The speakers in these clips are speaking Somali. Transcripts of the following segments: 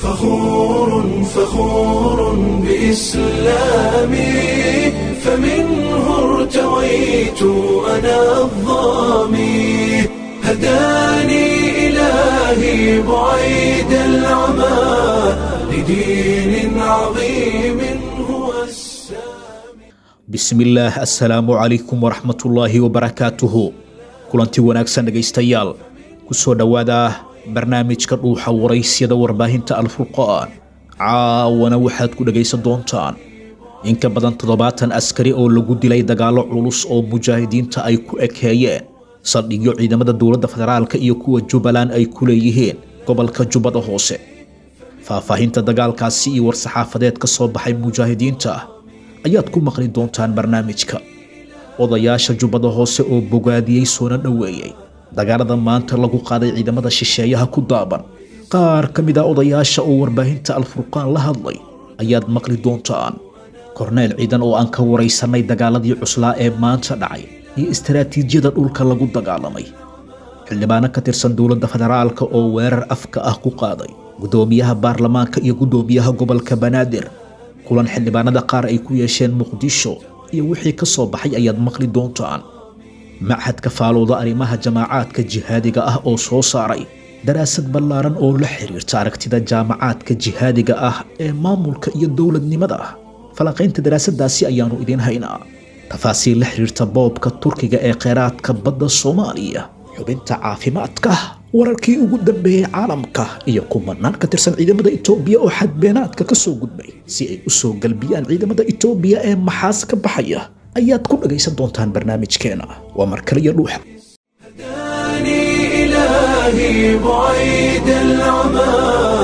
فخور فخور بإسلامي فمنه ارتويت أنا الظامي هداني إلهي بعيد العمى لدين عظيم هو السامي bismillaah assalaamu calaykum waraxmatullaahi wabarakaatuhu kulanti wanaagsan dhegaystayaal ku soo dhowaada barnaamijka dhuuxa waraysyada warbaahinta alfurqaan caawana waxaad ku dhegaysan doontaan in ka badan toddobaatan askari oo lagu dilay dagaallo culus oo mujaahidiinta ay ku ekeeyeen saldhigyo ciidamada dowladda federaalka iyo kuwa jubbaland ay ku leeyihiin gobolka jubbada hoose faahfaahinta dagaalkaasi iyo war-saxaafadeed ka soo baxay mujaahidiinta ayaad ku maqli doontaan barnaamijka odayaasha jubbada hoose oo bogaadiyey soona dhoweeyey dagaalada maanta lagu qaaday ciidamada shisheeyaha ku daaban qaar ka mid a odayaasha oo warbaahinta alfurqaan la hadlay ayaad maqli doontaan korneyl ciidan oo aan ka waraysanay dagaaladii cuslaa ee maanta dhacay iyo istaraatiijiyada dhulka lagu dagaalamay xildhibaano ka tirsan dowladda federaalka oo weerar afka ah ku qaaday guddoomiyaha baarlamaanka iyo guddoomiyaha gobolka banaadir kulan xildhibaanada qaar ay ku yeesheen muqdisho iyo wixii ka soo baxay ayaad maqli doontaan machadka faalooda arrimaha jamaacaadka jihaadiga ah oo soo saaray daraasad ballaaran oo la xiriirta aragtida jaamacaadka jihaadiga ah ee maamulka iyo dowladnimada falanqaynta daraasadaasi ayaannu idiin haynaa tafaasiil la xiriirta boobka turkiga ee kheyraadka badda soomaaliya xubinta caafimaadka wararkii ugu dambeeyey caalamka iyo kumanaan ka tirsan ciidamada itoobiya oo xadbeenaadka ka soo gudbay si ay u soo galbiyaan ciidamada itoobiya ee maxaas ka baxaya ayaad ku dhagaysan doontaan barnaamijkeena waa markaliyo dhuuxa هداني إلهي بعيد العمى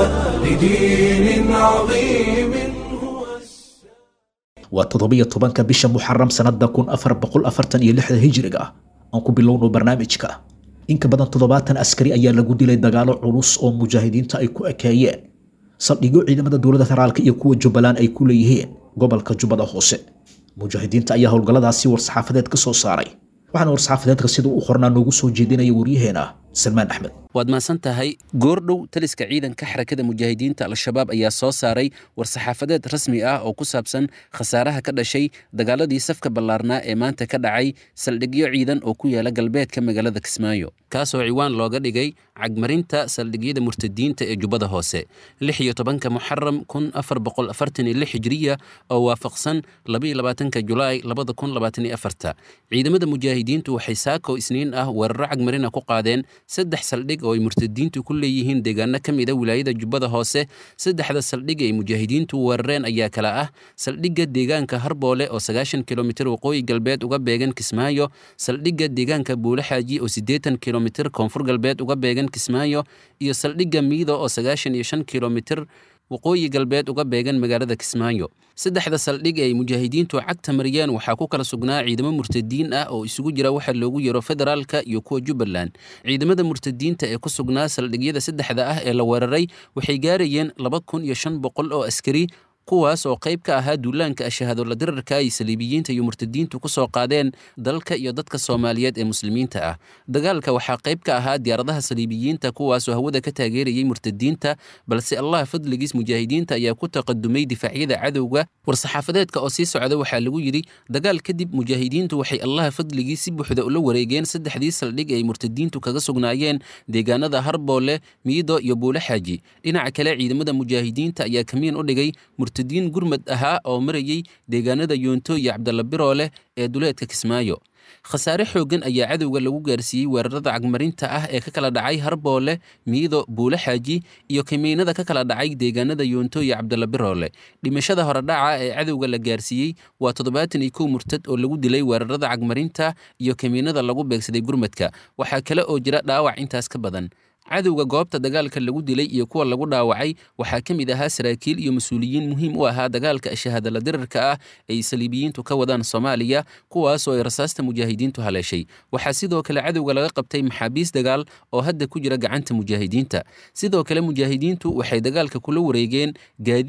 لدين عظيم هو السامي waa toddobiyo tobanka bisha muxaram sannada kun afar boqol afartan iyo lixda hijriga aan ku bilowno barnaamijka in ka badan toddobaatan askari ayaa lagu dilay dagaalo culus oo mujaahidiinta ay ku ekeeyeen saldhigyo ciidamada dowladda federaalka iyo kuwa jubbaland ay ku leeyihiin gobolka jubbada hoose mujaahidiinta ayaa howlgalladaasi war-saxaafadeed ka soo saaray waxaana war-saxaafadeedka sida u qornaa noogu soo jeedinaya waryaheena salmaan axmed waad mahadsan tahay goordhow taliska ciidanka xarakada mujaahidiinta al-shabaab ayaa soo saaray war-saxaafadeed rasmi ah oo ku saabsan khasaaraha ka dhashay dagaaladii safka ballaarnaa ee maanta ka dhacay saldhigyo ciidan oo ku yaala galbeedka magaalada kismaayo kaasoo ciwaan looga dhigay cagmarinta saldhigyada murtadiinta ee jubbada hoose lix iyo tobanka muxaram kun afar boqol afartan iyo lix hijriya oo waafaqsan labaiyo labaatanka julaay labada kun labaatan iyo afarta ciidamada mujaahidiintu waxay saako isniin ah weeraro cagmarina ku qaadeen saddex saldhig oo ay murtadiintu ku leeyihiin deegaano ka mid a wilaayada jubbada hoose saddexda saldhig ay mujaahidiintu weerareen ayaa kala ah saldhigga deegaanka harboole oo sagaashan kilomitir waqooyi galbeed uga beegan kismaayo saldhigga deegaanka buulaxaaji oo siddeetan kilomitir koonfur galbeed uga beegan kismaayo iyo saldhigga miido oo sagaashan iyo shan kilomitir waqooyi galbeed uga beegan magaalada kismaayo saddexda saldhig ee ay mujaahidiintu cagta mariyeen waxaa ku kala sugnaa ciidamo murtadiin ah oo isugu jira waxa loogu yaro federaalka iyo kuwa jubbaland ciidamada murtadiinta ee ku sugnaa saldhigyada saddexda ah ee la weeraray waxay gaarayeen laba kun iyo shan boqol oo askari kuwaas oo qayb ka ahaa duulaanka ashahaadola dirarka ay saliibiyiinta iyo murtadiintu ku soo qaadeen dalka iyo dadka soomaaliyeed ee muslimiinta ah dagaalka waxaa qayb ka ahaa diyaaradaha saliibiyiinta kuwaasoo hawada ka taageerayay murtadiinta balse allah fadligiis mujaahidiinta ayaa ku taqadumay difaacyada cadowga war-saxaafadeedka oo sii socda waxaa lagu yidhi dagaal kadib mujaahidiintu waxay allaha fadligiis si buuxda ula wareegeen saddexdii saldhig ay murtadiintu kaga sugnaayeen deegaanada harboole miido iyo buulaxaaji dhinaca kale ciidamada mujaahidiinta ayaa kamiin u dhigay murtadiin gurmad ahaa oo marayay deegaanada yoonto iyo cabdalla biroole ee duleedka kismaayo khasaare xooggan ayaa cadowga lagu gaarsiiyey weerarada cagmarinta ah ee ka kala dhacay harboole miido buulaxaaji iyo kamiinada ka kala dhacay deegaanada yoonto iyo cabdalla biroole dhimashada horedhaca ee cadowga la gaarsiiyey waa toddobaatan iyo kow murtad oo lagu dilay weerarada cagmarinta iyo kamiinada lagu beegsaday gurmadka waxaa kale oo jira dhaawac intaas ka badan cadowga goobta dagaalka lagu dilay iyo kuwa lagu dhaawacay waxaa ka mid ahaa saraakiil iyo mas-uuliyiin muhiim u ahaa dagaalka shahaadala dirarka ah ay saliibiyiintu ka wadaan soomaaliya kuwaasoo ay rasaasta mujaahidiintu haleeshay waxaa sidoo kale cadowga laga qabtay maxaabiis dagaal oo hadda ku jira gacanta mujaahidiinta sidoo kale mujaahidiintu waxay dagaalka kula wareegeen gaadiid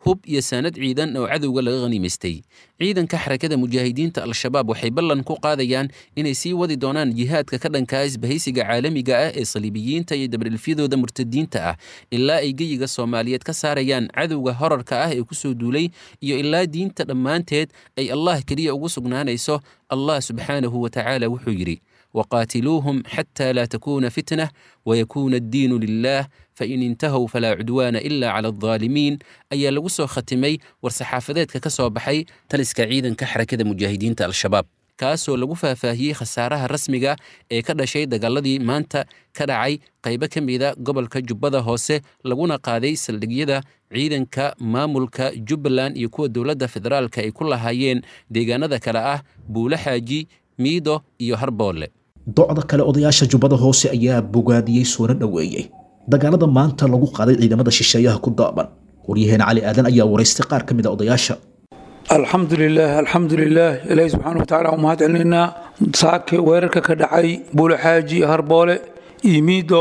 hub iyo saanad ciidan oo cadowga laga khaniimaystay ciidanka xarakada mujaahidiinta al-shabaab waxay ballan ku qaadayaan inay sii wadi doonaan jihaadka ka dhankaa isbahaysiga caalamiga ah ee saliibiyiinta iyo dabrilfyadooda murtadiinta ah ilaa ay geyiga soomaaliyeed ka saarayaan cadowga horarka ah ee ku soo duulay iyo ilaa diinta dhammaanteed ay allah keliya ugu sugnaanayso allah subxaanahu wa tacaala wuxuu yidhi waqaatiluuhum xataa laa takuuna fitnah wayakuuna addiinu lilah fain intahow falaa cudwaana ila cala aldaalimiin ayaa lagu soo khatimay war-saxaafadeedka ka soo baxay taliska ciidanka xarakada mujaahidiinta al-shabaab kaasoo lagu faahfaahiyey khasaaraha rasmiga ee ka dhashay dagaaladii maanta ka dhacay qaybo ka mida gobolka jubbada hoose laguna qaaday saldhigyada ciidanka maamulka jubbaland iyo kuwa dowladda federaalka ay ku lahaayeen deegaanada kale ah buule xaaji miido iyo harboole docda kale odayaasha jubbada hoose ayaa bogaadiyey soona dhoweeyey dagaalada maanta lagu qaaday ciidamada shisheeyaha ku daaban waryaheena cali aadan ayaa waraystay qaar ka mid a odayaasha alxamdu lilaah alxamdu lilaah ilaahi subxaana wa tacala u mahad celinaynaa saake weerarka ka dhacay buulaxaaji harboole iyo miido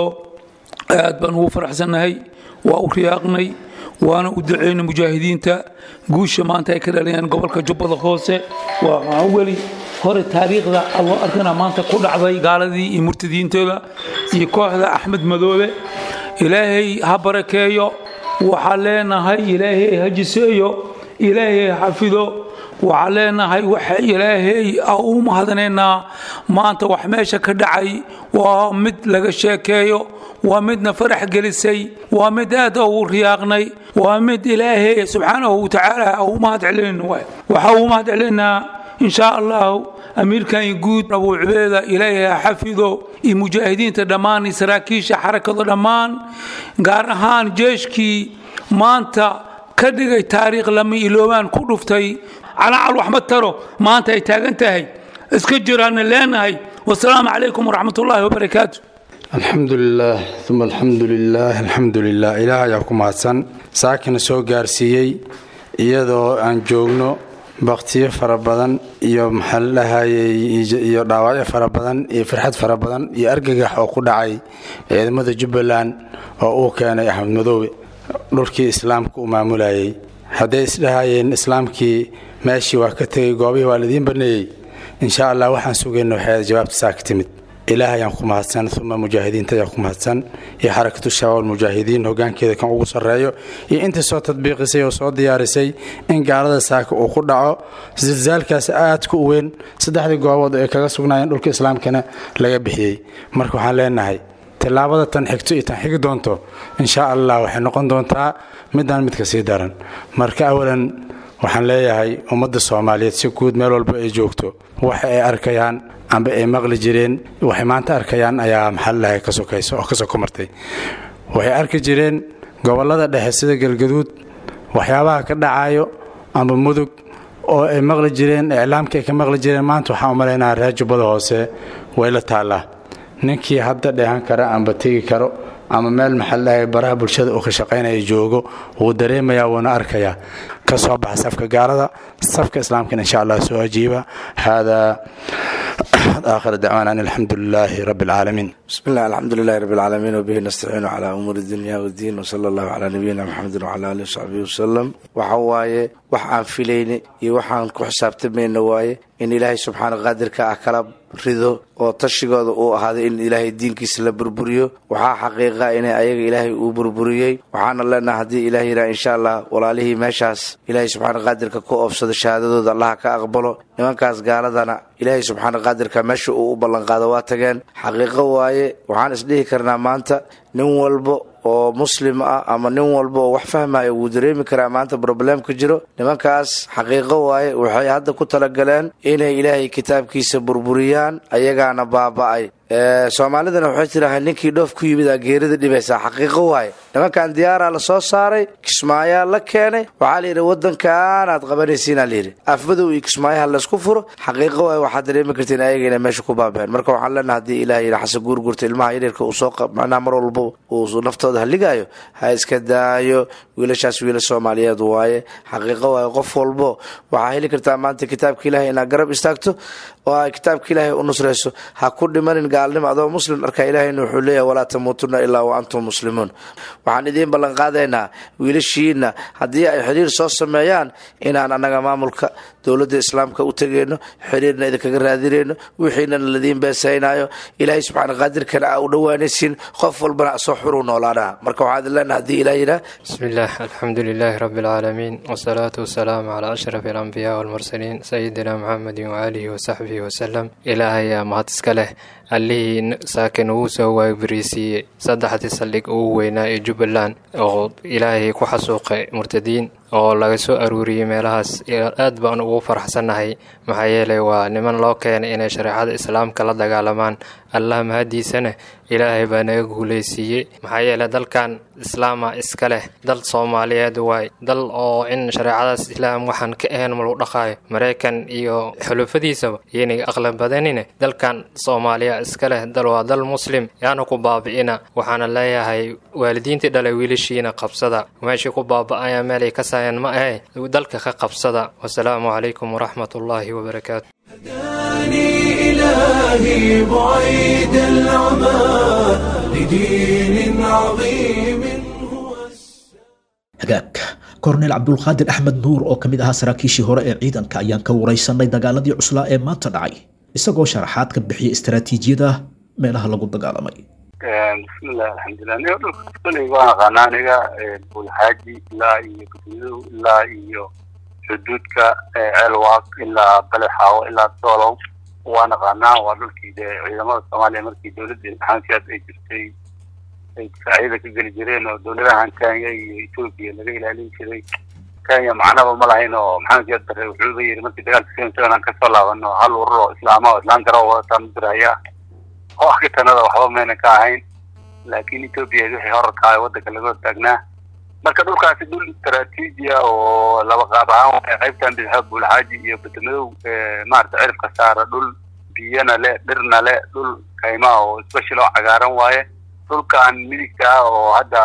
aad baan ugu faraxsannahay waa u riyaaqnay waana u ducaynay mujaahidiinta guusha maanta ay ka dhalayaan gobolka jubbada hoose waa weli hore taariikhda allo arkana maanta ku dhacday gaaladii iyo murtadiintooda iyo kooxda axmed madoobe ilaahay ha barakeeyo waxaa leenahay ilaahay ha jiseeyo ilaahay ha xafido waxaa leenahay waxa ilaahay u mahadnaynaa maanta wax meesha ka dhacay waa mid laga sheekeeyo waa midna farax gelisay waa mid aad ugu riyaaqnay waa mid ilaahay subxaanahu watacaala u mahad celinayno waxaa u mahad celinaynaa in shaa allahu amiirkan guud abuu cubeeda ilaahay ha xafido iyo mujaahidiinta dhammaan iyo saraakiisha xarakada dhammaan gaar ahaan jeeshkii maanta ka dhigay taariikh lama iloobaan ku dhuftay calaacal wax ma taro maanta ay taagan tahay iska jiraana leenahay wasalaamu calaykum waraxmat ullaahi wabarakaatu alxamdu lilaah uma alxamdu lilaah alxamdu lilah ilaah ayaa ku mahadsan saakina soo gaarsiiyey iyadoo aan joogno baktiyo fara badan iyo maxaa la dhahayey iyo dhaawacyo fara badan iyo farxad fara badan iyo argagax oo ku dhacay ciidamada jubbaland oo uu keenay axmed madoobe dhulkii islaamka uu maamulayay hadday isdhahayeen islaamkii meeshii waa ka tegay goobihii waa laidiin baneeyey insha allah waxaan sugayna waxay jawaabta saa ka timid ilaah ayaan ku mahadsan uma mujaahidiinta ayaan ku mahadsan iyo xarakatu shabaab mujaahidiin hogaankeeda kan ugu sarreeyo iyo intii soo tadbiiqisay oo soo diyaarisay in gaalada saaka uu ku dhaco silsaalkaas aadka u weyn saddexdii goobood ay kaga sugnaayeen dhulka islaamkana laga bixiyey marka waxaan leenahay tillaabada tan xigto iyo tan xigi doonto insha allah waxay noqon doontaa midaan midka sii daran marka awalan waxaan leeyahay ummadda soomaaliyeed si guud meel walba ay joogto waxa ay arkayaan amba ay maqli jireen waxay maanta arkayaan ayaa maxalalahay ka sokayso oo ka soko martay waxay arki jireen gobollada dhexe sida galgaduud waxyaabaha ka dhacayo amba mudug oo ay maqli jireen iclaamka ay ka maqli jireen maanta waxaan u malaynaa reer jubbada hoose way la taallaa ninkii hadda dheehan kara amba tegi karo ama meel maxaladahay baraha bulshada uu ka shaqaynaya joogo wuu dareemayaa wuuna arkayaa ka soo baxa safka gaalada safka islaamkana insha allah soo ajiiba haadaa آخر دعوانا أن الحمد لله رب العالمين بسم الله الحمد لله رب العالمين وبه نستعين على أمور الدنيا والدين وصلى الله على نبينا محمد وعلى آله وصحبه وسلم وحواية وحان فيلين وحان كحسابت من نواية إن إلهي سبحانه قادر كأكلا rido oo tashigooda uu ahaaday in ilaahay diinkiisa la burburiyo waxaa xaqiiqa in ayaga ilaahay uu burburiyey waxaana leenaha haddii ilaah yidhaha insha allah walaalihii meeshaas ilaahay subxaana qaadirka ku oobsado shahaadadooda allaha ka aqbalo nimankaas gaaladana ilaahay subxaana qaadirka meesha uu u ballanqaado waa tageen xaqiiqo waaye waxaan isdhihi karnaa maanta nin walbo oo muslim ah ama nin walba oo wax fahmaya wuu dareemi karaa maanta broblemka jiro nimankaas xaqiiqo waaye waxay hadda ku talagaleen inay ilaahay kitaabkiisa burburiyaan ayagaana baaba'ay soomaalidana waxay tidhaaha ninkii dhoof ku yimid aa geerida dhibaysaa xaqiiqo waaye nimankan diyaaraa la soo saaray kismaayaa la keenay waxaa layidhi wadankaanaad qabanaysiinaa layidhi afmadow iyo kismaayaha laysku furo xaqiiqo waaye waxaad dareemi kartiin ayaga inay meesha ku baabeen marka waxaan leenaha haddii ilaah yidhi xasan guurgurta ilmaha yaryarka uu soo macnaha mar walba uu naftooda haligaayo ha iska daayo wiilashaas wiila soomaaliyeed waaye xaqiiqo waaye qof walbo waxaa heli kartaa maanta kitaabka ilaahay inaad garab istaagto oo ay kitaabka ilaahay u nusrayso ha ku dhimanin gaalnimo adoo muslim arka ilaahayna wuxuu leeyahay walaa tamuutuna ilaa wa antum muslimuun waxaan idiin ballan qaadaynaa wiilashiina haddii ay xiriir soo sameeyaan inaan annaga maamulka dowladda islaamka u tegayno xiriirna idinkaga raadinayno wixiinana ladiin beesaynayo ilaahay subxaana qaadirkana aa u dhowaanaysiin qof walbana asoo xuru noolaanaha marka waxaan idin leenaha haddii ilaah yidhaah بسم الله الحمد لله رب العالمين والصلاة والسلام على أشرف الأنبياء والمرسلين سيدنا محمد وآله وصحبه وسلم إلهي يا مهد اسكاله allihii saakin uu soo waabariisiiyey saddexdii saldhig ugu weynaa ee jubbaland oo ilaahay ku xasuuqay murtadiin oo laga soo aruuriyey meelahaas aad baan ugu faraxsannahay maxaa yeelay waa niman loo keenay inay shareecada islaamka la dagaalamaan allah mahadiisana ilaahay baa naga guulaysiiyey maxaa yeelay dalkan islaama iska leh dal soomaaliyeed waay dal oo in shareecadaas islaam waxaan ka ahayn ma lagu dhaqaayo maraykan iyo xulufadiisaba yayna aqlan badanine dalkan soomaaliya iska leh dal waa dal muslim yaana ku baabi'ina waxaana leeyahay waalidiintii dhalay wiilashiina qabsada meeshii ku baaba'aya meelay ka saayaan ma ahe dalka ka qabsada wasalaamu calaykum waraxmat ullaahi wabarakaatu هداني إلهي بعيد العمى لدين عظيم هو hagaag korneyl cabdulqaadir axmed nuur oo ka mid ahaa saraakiishii hore ee ciidanka ayaan ka waraysanay dagaaladii cuslaa ee maanta dhacay isagoo sharaxaad ka bixiyay istaraatiijiyada meelaha lagu dagaalamay bismillahi alxamdulilah aniga dhulka koley waan aqaanaa aniga buulxaaji ilaa iyo gudmidow ilaa iyo xuduudka ceelwaaq ilaa balexaawo ilaa doolow waan aqaanaa waa dhulkii dee ciidamada soomaaliya markii dowladda imtixaankiyaad ay jirtay ay difaacyada ka geli jireen oo dowladahan kenya iyo etoobiya laga ilaalin jiray kenya macnaba ma lahayn oo maxamed siyaad barre wuxuuba yiri markii dagaalka seven seven aan kasoo laabano hal urur oo islaama oo islaan garo wadataan diraya oo akitanada waxba mayna ka ahayn laakiin etoobiya wixii horarka ah waddanka laga hortaagnaa marka dhulkaasi dhul istaraatiijiya oo laba qaab ahaan waay qaybtan bidxa buulxaaji iyo badamadow maarata cirifka saara dhul biyana le dhirna le dhul kaymaa oo special oo cagaaran waaye dhulkan midigta ah oo hadda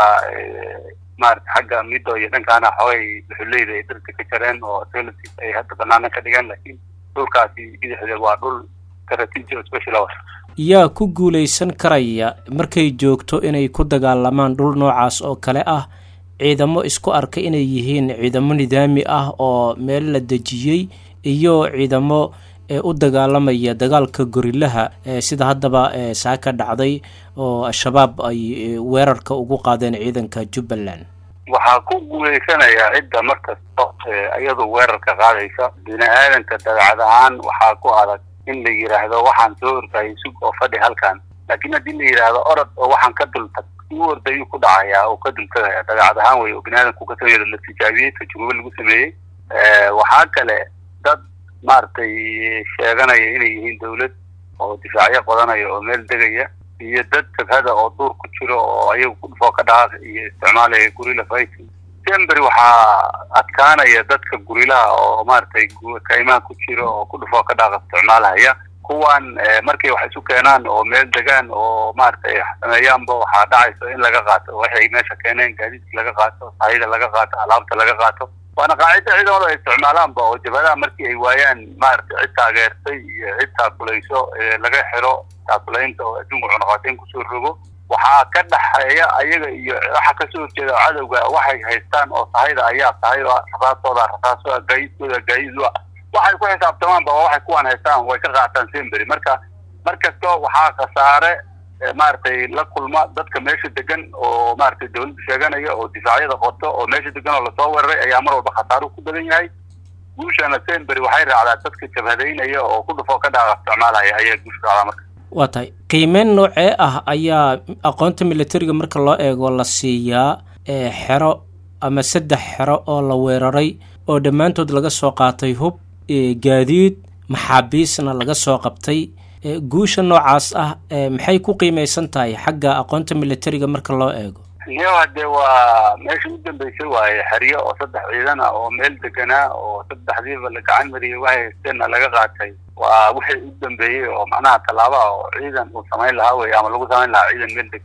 maarata xagga middo iyo dhankaana xoogay dhuxuleyda ay dhirta ka jareen oo selsis ay hadda banaana ka dhigeen laakiin dhulkaasi bidixdeed waa dhul istaraatiiji oo special ah yaa ku guulaysan karaya markay joogto inay ku dagaalamaan dhul noocaas oo kale ah ciidamo isku arka inay yihiin ciidamo nidaami ah oo meel la dejiyey iyo ciidamo u dagaalamaya dagaalka gorilaha sida haddaba saa ka dhacday oo al-shabaab ay weerarka ugu qaadeen ciidanka jubbaland waxaa ku guulaysanayaa cidda markasta iyadu weerarka qaadaysa bini aadanka dabeecad ahaan waxaa ku adag in la yidhaahdo waxaan soo ordayay sug oo fadhi halkan laakiin haddii la yidhaahdo orod oo waxaan ka dultag u ordayuu ku dhacayaa oo ka dultagaya dabeecad ahaan wey oo bini aadamku ka sameeyo la tijaabiyey tajrubo lagu sameeyey waxaa kale dad maaragtay sheeganaya inay yihiin dawlad oo difaacyo qodanaya oo meel degaya iyo dad jabhada oo duur ku jiro oo ayagu ku dhufoo ka dhaqaaq iyo isticmaalaya gurila fighting sembery waxaa adkaanaya dadka gurilaha oo maaragtay kaymaha ku jiro oo ku dhufoo ka dhaaqa isticmaalahaya kuwan markay wax isu keenaan oo meel degaan oo maaragtay sameeyaanba waxaa dhacayso in laga qaato waxay meesha keeneen gaadiidka laga qaato sahayda laga qaato alaabta laga qaato waana qaacida ciidamada ay isticmaalaanba oo jabhadaha markii ay waayaan maaragtay cid taageertay iyo cid taakulayso laga xiro taakulaynta oo adduunka cunaqateyn kusoo rogo waxaa ka dhaxeeya ayaga iyo waxa kasoo horjeeda cadowga waxay haystaan oo sahayda ayaa sahay rasaastooda rasaaso gaaiidkooda gaaiid waxay ku xisaabtamaanba waa waxay kuwan haystaan way ka qaataan sembery marka markasta waxaa khasaare maaragtay la kulma dadka meesha degan oo maaragtay dawladda sheeganaya oo difaacyada qoto oo meesha degan oo lasoo weeraray ayaa mar walba khasaaru ku badan yahay guushana sembery waxay raacdaa dadka jabhadaynaya oo ku dhufoo ka dhaaqa isticmaalaya ayaa guusha raacdaa marka waa tahay qiimeyn noocee ah ayaa aqoonta militariga marka loo eego la siiyaa xero ama saddex xero oo la weeraray oo dhammaantood laga soo qaatay hub gaadiid maxaabiisna laga soo qabtay guusha noocaas ah maxay ku qiimeysan tahay xagga aqoonta militariga marka loo eego niyo hadee waa meesha u dambeysay waaye xeryo oo saddex ciidan ah oo meel deganaa oo saddexdiiba la gacan mariyay waxay haysteenna laga qaatay waa wixii u dambeeyey oo macnaha tallaaba oo ciidan uu samayn lahaa wey ama lagu samayn lahaa ciidan meel deg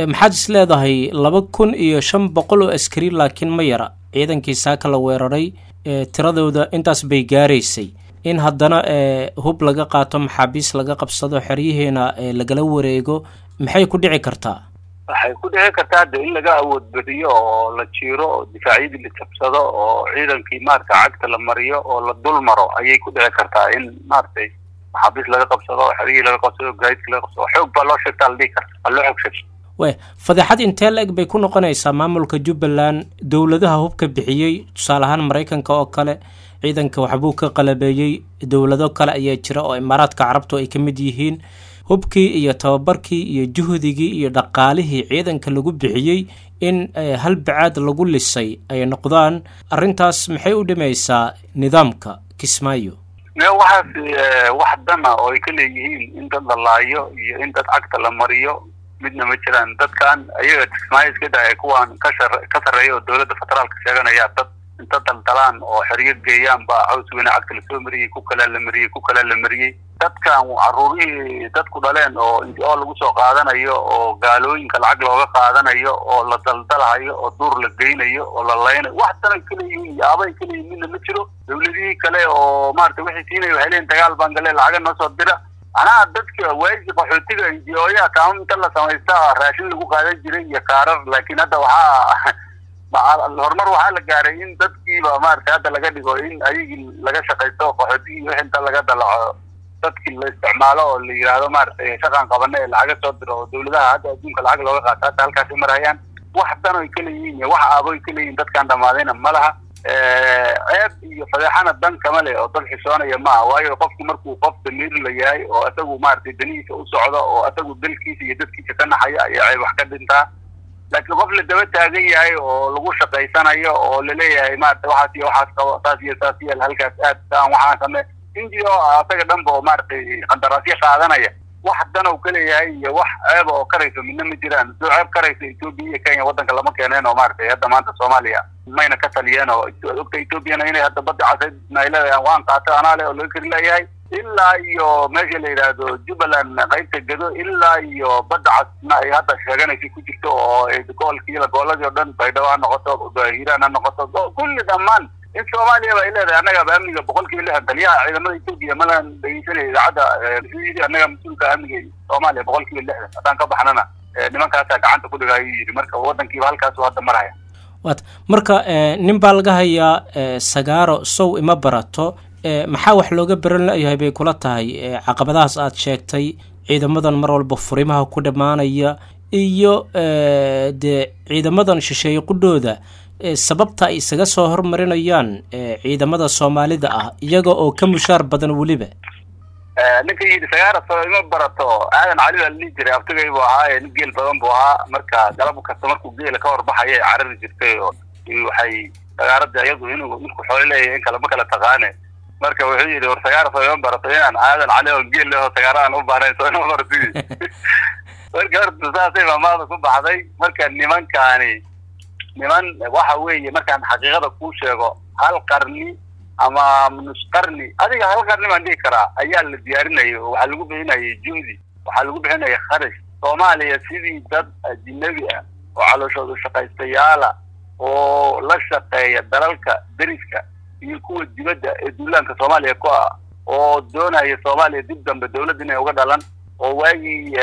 maxaad is leedahay laba kun iyo shan boqol oo askari laakiin ma yara ciidankii saaka la weeraray tiradooda intaas bay gaaraysay in haddana hub laga qaato maxaabiis laga qabsado xeryihiina lagala wareego maxay ku dhici kartaa waxay ku dhici kartaa hadda in laga awood badiyo oo la jiiro oo difaacyadii la jabsado oo ciidankii maarata cagta la mariyo oo la dul maro ayay ku dhici kartaa in maaragtay maxaabiis laga qabsado xeryihii laga qabsado gaadidkii laga qabsado xoog baa loo sheegtaa la dhihi karta waa loo xoog sheegta we fadeexad intee la-eg bay ku noqonaysaa maamulka jubbaland dowladaha hubka bixiyey tusaale ahaan maraykanka oo kale ciidanka waxbuu ka qalabeeyey dowlado kale ayaa jira oo imaaraadka carabtu ay ka mid yihiin hubkii iyo tababarkii iyo juhdigii iyo dhaqaalihii ciidanka lagu bixiyey in hal bacaad lagu lisay ay noqdaan arrintaas maxay u dhimaysaa nidaamka kismaayo me waxaas wax dana oo ay ka leeyihiin in dad la laayo iyo in dad cagta la mariyo midna ma jiraan dadkan ayaga kismaayo iska daaya kuwaan ka shar ka sarreeya oo dowladda federaalka sheeganaya dad inta daldalaan oo xeryo geeyaan baa caws weyne cagta lasoo mariyey ku kalaa la mariyey ku kalaa la mariyey dadkan caruurihii dadku dhaleen oo oo lagu soo qaadanayo oo gaalooyinka lacag looga qaadanayo oo la daldalahayo oo duur la geynayo oo la laynayo wax danay ka leeyihiin iyo abay ka leeyihin midna ma jiro dowladihii kale oo maarata waxay siinaya waxay leeyihin dagaal baan galee lacaga noo soo dira macnaha dadka waagi qaxootiga injiyooyaha kaama inta la samaysta raashin lagu qaadan jiray iyo kaarar laakiin hadda waxaa horumar waxaa la gaaray in dadkiiba maarata hadda laga dhigo in ayagii laga shaqaysto qaxootigii wix inta laga dalaco dadkii la isticmaalo oo la yidhaahdo maaragtay shaqan qabane ee lacaga soo diro oo dowladaha hadda adduunka lacag looga qaato hadda halkaasi marayaan wax dan oy ka leeyihiin iyo wax aaboy ka leeyihin dadkaan dhamaadayna ma laha ceeb iyo fadeexana dan kama leh oo dad xishoonaya maaha waayo qofku markuu qof damiir la yahay oo isagu maaragtay danihiisa u socdo oo isagu dalkiisa iyo dadkiisa ka naxaya ayaa ceeb wax ka dhintaa laakiin qof la daba taagan yahay oo lagu shaqaysanayo oo laleeyahay maarata waxaas iyo waxaas qabo saas iyo saas yeel halkaas aad saan waxaan same inji oo asaga dhanba oo maaragtay qandaraasyo qaadanaya wax danow ka leeyahay iyo wax ceeba oo karayso midna ma jiraan soo ceeb karayso etoobiya iyo kenya waddanka lama keeneen oo maaragtay hadda maanta soomaaliya mayna ka taliyeen oo ogta etoobiyana inay hadda badda casayd ay leedahay waan qaatay anaa le oo laga kari leeyahay ilaa iyo meesha la yidhaahdo jubbaland qaybta gedo ilaa iyo badda casna ay hadda sheeganaysa ku jirto oo gobolkiila gooladii oo dhan baydhabo ha noqoto hiiraan ha noqoto kulli dhammaan in soomaaliya ba ay leedahay annagaba amniga boqol kiiba lixdan taliyaha ciidamada etoobiya malan dhegeysanaya idaacadda yidhi annaga mas-uulka amniga soomaaliya boqol kiiba lixdan haddaan ka baxnana nimankaasaa gacanta ku dhiga ayuu yidhi marka waddankiiba halkaasu hadda maraya wat marka nin baa laga hayaa sagaaro sow ima barato maxaa wax looga baran la-yahay bay kula tahay caqabadahaas aad sheegtay ciidamadan mar walba furimaha ku dhammaanaya iyo dee ciidamadan shisheeye qudhooda sababta ay isaga soo hormarinayaan ciidamada soomaalida ah iyaga oo ka mushaar badan weliba ninka yidhi sagaara soo ima barato aadan cali baa ladhihi jiray abtigay buu ahaa nin geel badan buu ahaa marka galab kasta markuu geela ka horbaxaya ay carari jirtay oo waxay sagaaradda iyadu inuu ninku xoolo leeyahay in kale ma kala taqaane marka wuxuu yidhi war sagaara soo ima barato inaan aadan cali oo geel leho sagaara aan u baahnayn soo ima barati marka horta saasay maamaada ku baxday marka nimankaani niman waxa weeye markaan xaqiiqada kuu sheego hal qarni ama nus qarni adiga hal qarni baan dhihi karaa ayaa la diyaarinayay oo waxaa lagu bixinayay juhdi waxaa lagu bixinaya kharash soomaaliya sidii dad ajinabi ah oo calooshooda shaqaystayaala oo la shaqeeya dalalka deriska iyo kuwa dibadda ee duulaanka soomaaliya ku ah oo doonaya soomaaliya dib dambe dawladda inay uga dhalan oo waagii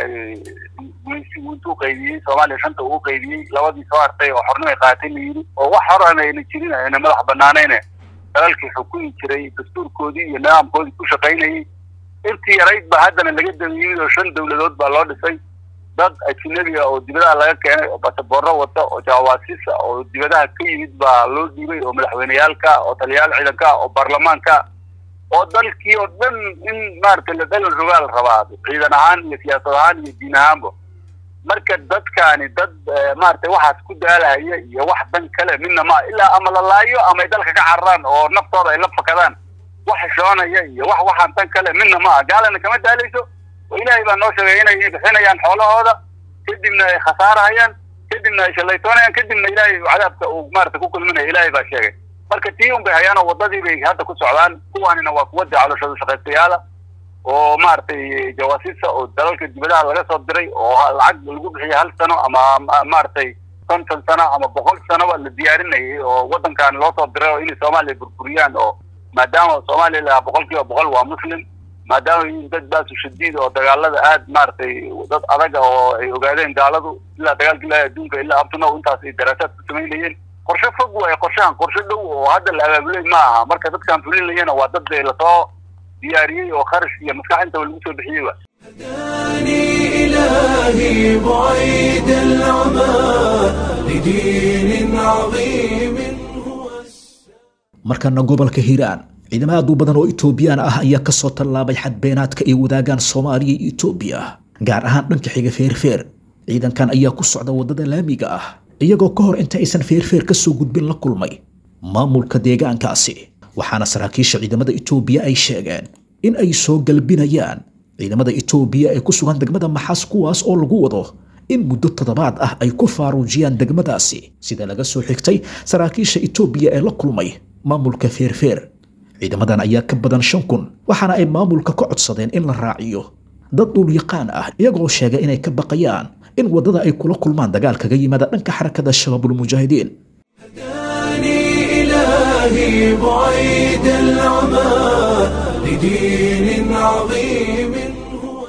intuu qaybiyey soomaaliya shanta uu qaybiyey labadii soo hartay oo xornimay qaatay la yidhi oo wax horan ayna jirin ayna madax banaanayne dalalkii xukumi jiray dastuurkoodii iyo nidaamkoodii ku shaqaynayay intii yarayd ba haddana laga damiyey oo shan dawladood baa loo dhisay dad ajinabiga oo dibadaha laga keenay oo basaboorro wata oo jawaasiisa oo dibadaha ka yimid baa loo dhiibay oo madaxweyneyaalka oo taliyayaal ciidanka oo baarlamaanka oo dalkii oo dhan in maaragtay la dalal rogaal rabaa ciidan ahaan iyo siyaasad ahaan iyo diin ahaanba marka dadkaani dad maaragtay waxaas ku daalahaya iyo wax dan kale midna ma ilaa ama la laayo ama ay dalka ka cararaan oo naftooda ay la fakadaan wax xishoonaya iyo wax waxaan dan kale midna ma aha gaalana kama daalayso oo ilaahay baa noo sheegay inay bixinayaan xoolahooda kadibna ay khasaarahayaan kadibna ay shallaytoonayaan kadibna ilaahay cadaabka uu maarata ku kulminaya ilaahay baa sheegay marka tii un bay hayaan oo waddadii bay hadda ku socdaan kuwaanina waa kuwadii calooshooda shaqaystayaala oo maaragtay jawaasiista oo dalalka dibadaha laga soo diray oo lacag lagu bixiya hal sano ama maaragtay konton sano ama boqol sanoba la diyaarinayay oo waddankan loo soo diray oo inay soomaaliya burburiyaan oo maadaama soomaaliya lahaa boqol kiiba boqol waa muslim maadaama yihiin dad baasu shadiid oo dagaalada aad maaragtay dad adaga oo ay ogaadeen gaaladu ilaa dagaalka ilaahi adduunka ilaa abtunow intaas ay daraasaad ku samaynayeen qorshe fog waaye qorshahan qorshe dhow oo hadda la abaabulay ma aha marka dadkan fulinayana waa dad lasoo diyaariyey oo kharash iyo maskax intaba lagu soo bixiyey wa هداني إلهي بعيد العمى لدين عظيم هو markana gobolka hiiraan ciidamo aad u badan oo itoobiyaan ah ayaa kasoo tallaabay xadbeenaadka ay wadaagaan soomaaliya iyo itoobiya gaar ahaan dhanka xiga feerfeer ciidankan ayaa ku socda waddada laamiga ah iyagoo ka hor inta aysan feerfeer ka soo gudbin la kulmay maamulka deegaankaasi waxaana saraakiisha ciidamada itoobiya ay sheegeen in ay soo galbinayaan ciidamada itoobiya ee ku sugan degmada maxaas kuwaas oo lagu wado in muddo toddobaad ah ay ku faaruujiyaan degmadaasi sida laga soo xigtay saraakiisha itoobiya ee la kulmay maamulka feerfeer ciidamadan ayaa ka badan shan kun waxaana ay maamulka ka codsadeen in la raaciyo dad dhulyaqaan ah iyagoo sheega inay ka baqayaan in waddada ay kula kulmaan dagaal kaga yimaada dhanka xarakada shabaabulmujaahidiin هداني إلهي بعيد العمى لدين عظيم هو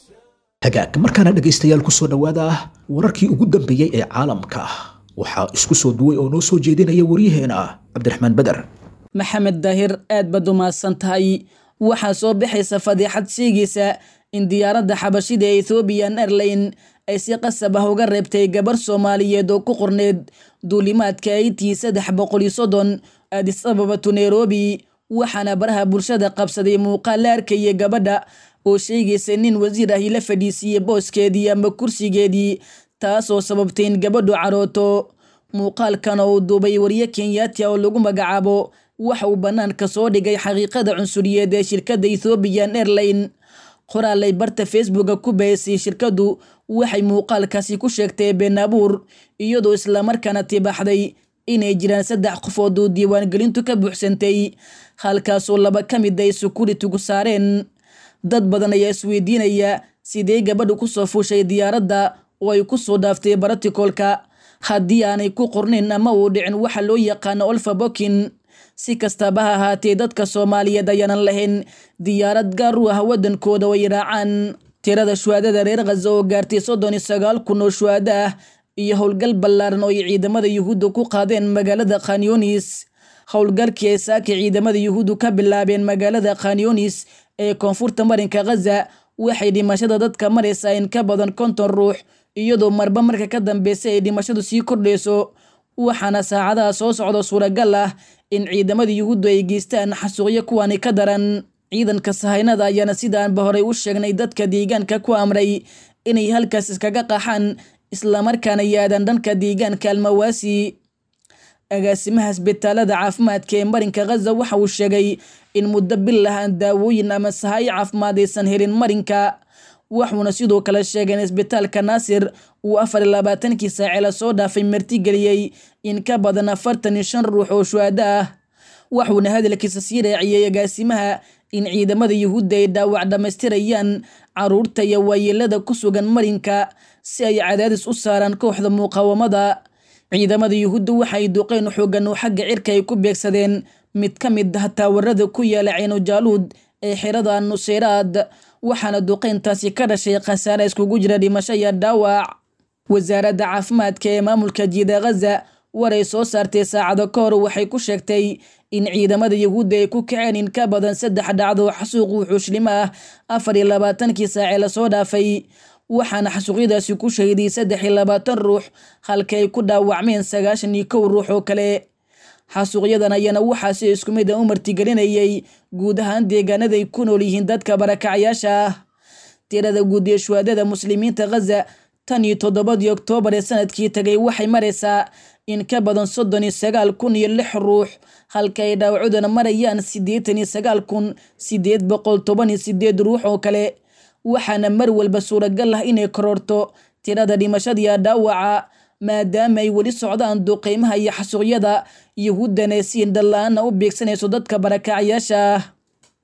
hagaag markaana dhegaystayaal ku soo dhowaada wararkii ugu dambeeyey ee caalamka waxaa isku soo duway oo noo soo jeedinaya waryaheena cabdiraxmaan beder maxamed daahir aad baad umahadsan tahay waxaa soo baxaysa fadeexad sheegaysa in diyaaradda xabashida ee ethoobiyan airline ay si qasab ah uga reebtay gabar soomaaliyeed oo ku qorneed duulimaadka aitii saddex boqol iyo soddon aadis ababatu nairobi waxaana baraha bulshada qabsaday muuqaal la arkaya gabadha oo sheegaysa nin wasiir ahi la fadhiisiiyey booskeedii ama kursigeedii taasoo sababtay in gabadhu carooto muuqaalkan oo uu duubay wariye kenyaati oo lagu magacaabo waxa uu bannaanka soo dhigay xaqiiqada cunsuriyeed ee shirkadda ethoobiyan airline qoraalay barta facebooka ku bahisay shirkaddu waxay muuqaalkaasi ku sheegtay been abuur iyadoo islamarkaana tibaaxday inay jiraan saddex qofood oo diiwaangelintu ka buuxsantay halkaasoo laba ka mid ay sukuritigu saareen dad badan ayaa isweydiinaya sidee gabadhu ku soo fuushay diyaaradda oo ay ku soo dhaaftay baratikolka haddii aanay ku qornayn ama uu dhicin waxa loo yaqaano olfa bokin si kastaba ha ahaatee dadka soomaaliyeed ayaanan lahayn diyaarad gaar u ah waddankooda oo ay raacaan tirada shuhaadada reer khaza oo gaartay soddon iyo sagaal kun oo shuhaado ah iyo howlgal ballaaran oo ay ciidamada yuhuudda ku qaadeen magaalada khanyunis howlgalkii ay saaka ciidamada yuhuuddu ka bilaabeen magaalada khanyunis ee koonfurta marinka khaza waxay dhimashada dadka maraysaa in ka badan konton ruux iyadoo marba marka ka dambeysa ay dhimashadu sii kordhayso waxaana saacadaha soo socda suuragal ah in ciidamada yuhuuddu ay geystaan xasuuqyo kuwani ka daran ciidanka sahaynada ayaana sidaanba horey u sheegnay dadka deegaanka ku amray inay halkaas iskaga qaxaan islamarkaana yaadaan dhanka deegaanka almawaasi agaasimaha isbitaalada caafimaadka ee marinka khaza waxa uu sheegay in muddo bil ah aan daawooyin ama sahayo caafimaad aysan helin marinka wuxuuna sidoo kale sheegay in isbitaalka naasir uu afar iyo labaatankii saace la soo dhaafay martigeliyey in ka badan afartan iyo shan ruux oo shuhaado ah wuxuuna hadalkiisa sii raaciyey agaasimaha in ciidamada yuhuudda ay dhaawac dhammaystirayaan caruurta iyo waayeelada ku sugan marinka si ay cadaadis u saaraan kooxda muqaawamada ciidamada yuhuudda waxay duqeen xoogan oo xagga cirka ay ku beegsadeen mid ka mid ah taawarada ku yaala ceenujaaluud ee xirada nuseyraad waxaana duqeyntaasi ka dhashay khasaare iskugu jira dhimasho iyo dhaawac wasaaradda caafimaadka ee maamulka jiida khaza waray soo saartay saacado ka hor waxay ku sheegtay in ciidamada yuhuudda ay ku kaceen in ka badan saddex dhacdo xasuuq wuxuushlimo ah afar iyo labaatankii saace lasoo dhaafay waxaana xasuuqyadaasi ku shahiday saddex iyo labaatan ruux halka ay ku dhaawacmeen sagaashan iyo kow ruux oo kale xasuuqyadan ayaana waxaa si isku mid a u martigelinayay guud ahaan deegaanaday ku nool yihiin dadka barakacyaasha ah tirada guud ee shuhaadada muslimiinta khaza tan iyo toddobadii oktoobar ee sanadkii tagay waxay maraysaa in ka badan soddon iyo sagaal kun iyo lix ruux halka ay dhaawacudana marayaan siddeetan iyo sagaal kun siddeed boqol toban iyo sideed ruux oo kale waxaana mar walba suuragal ah inay kororto tirada dhimashadiiya dhaawaca maadaama ay weli socdaan duqeymaha iyo xasuuqyada yuhuuddana si indhala-aana u beegsanayso dadka barakacyaasha ah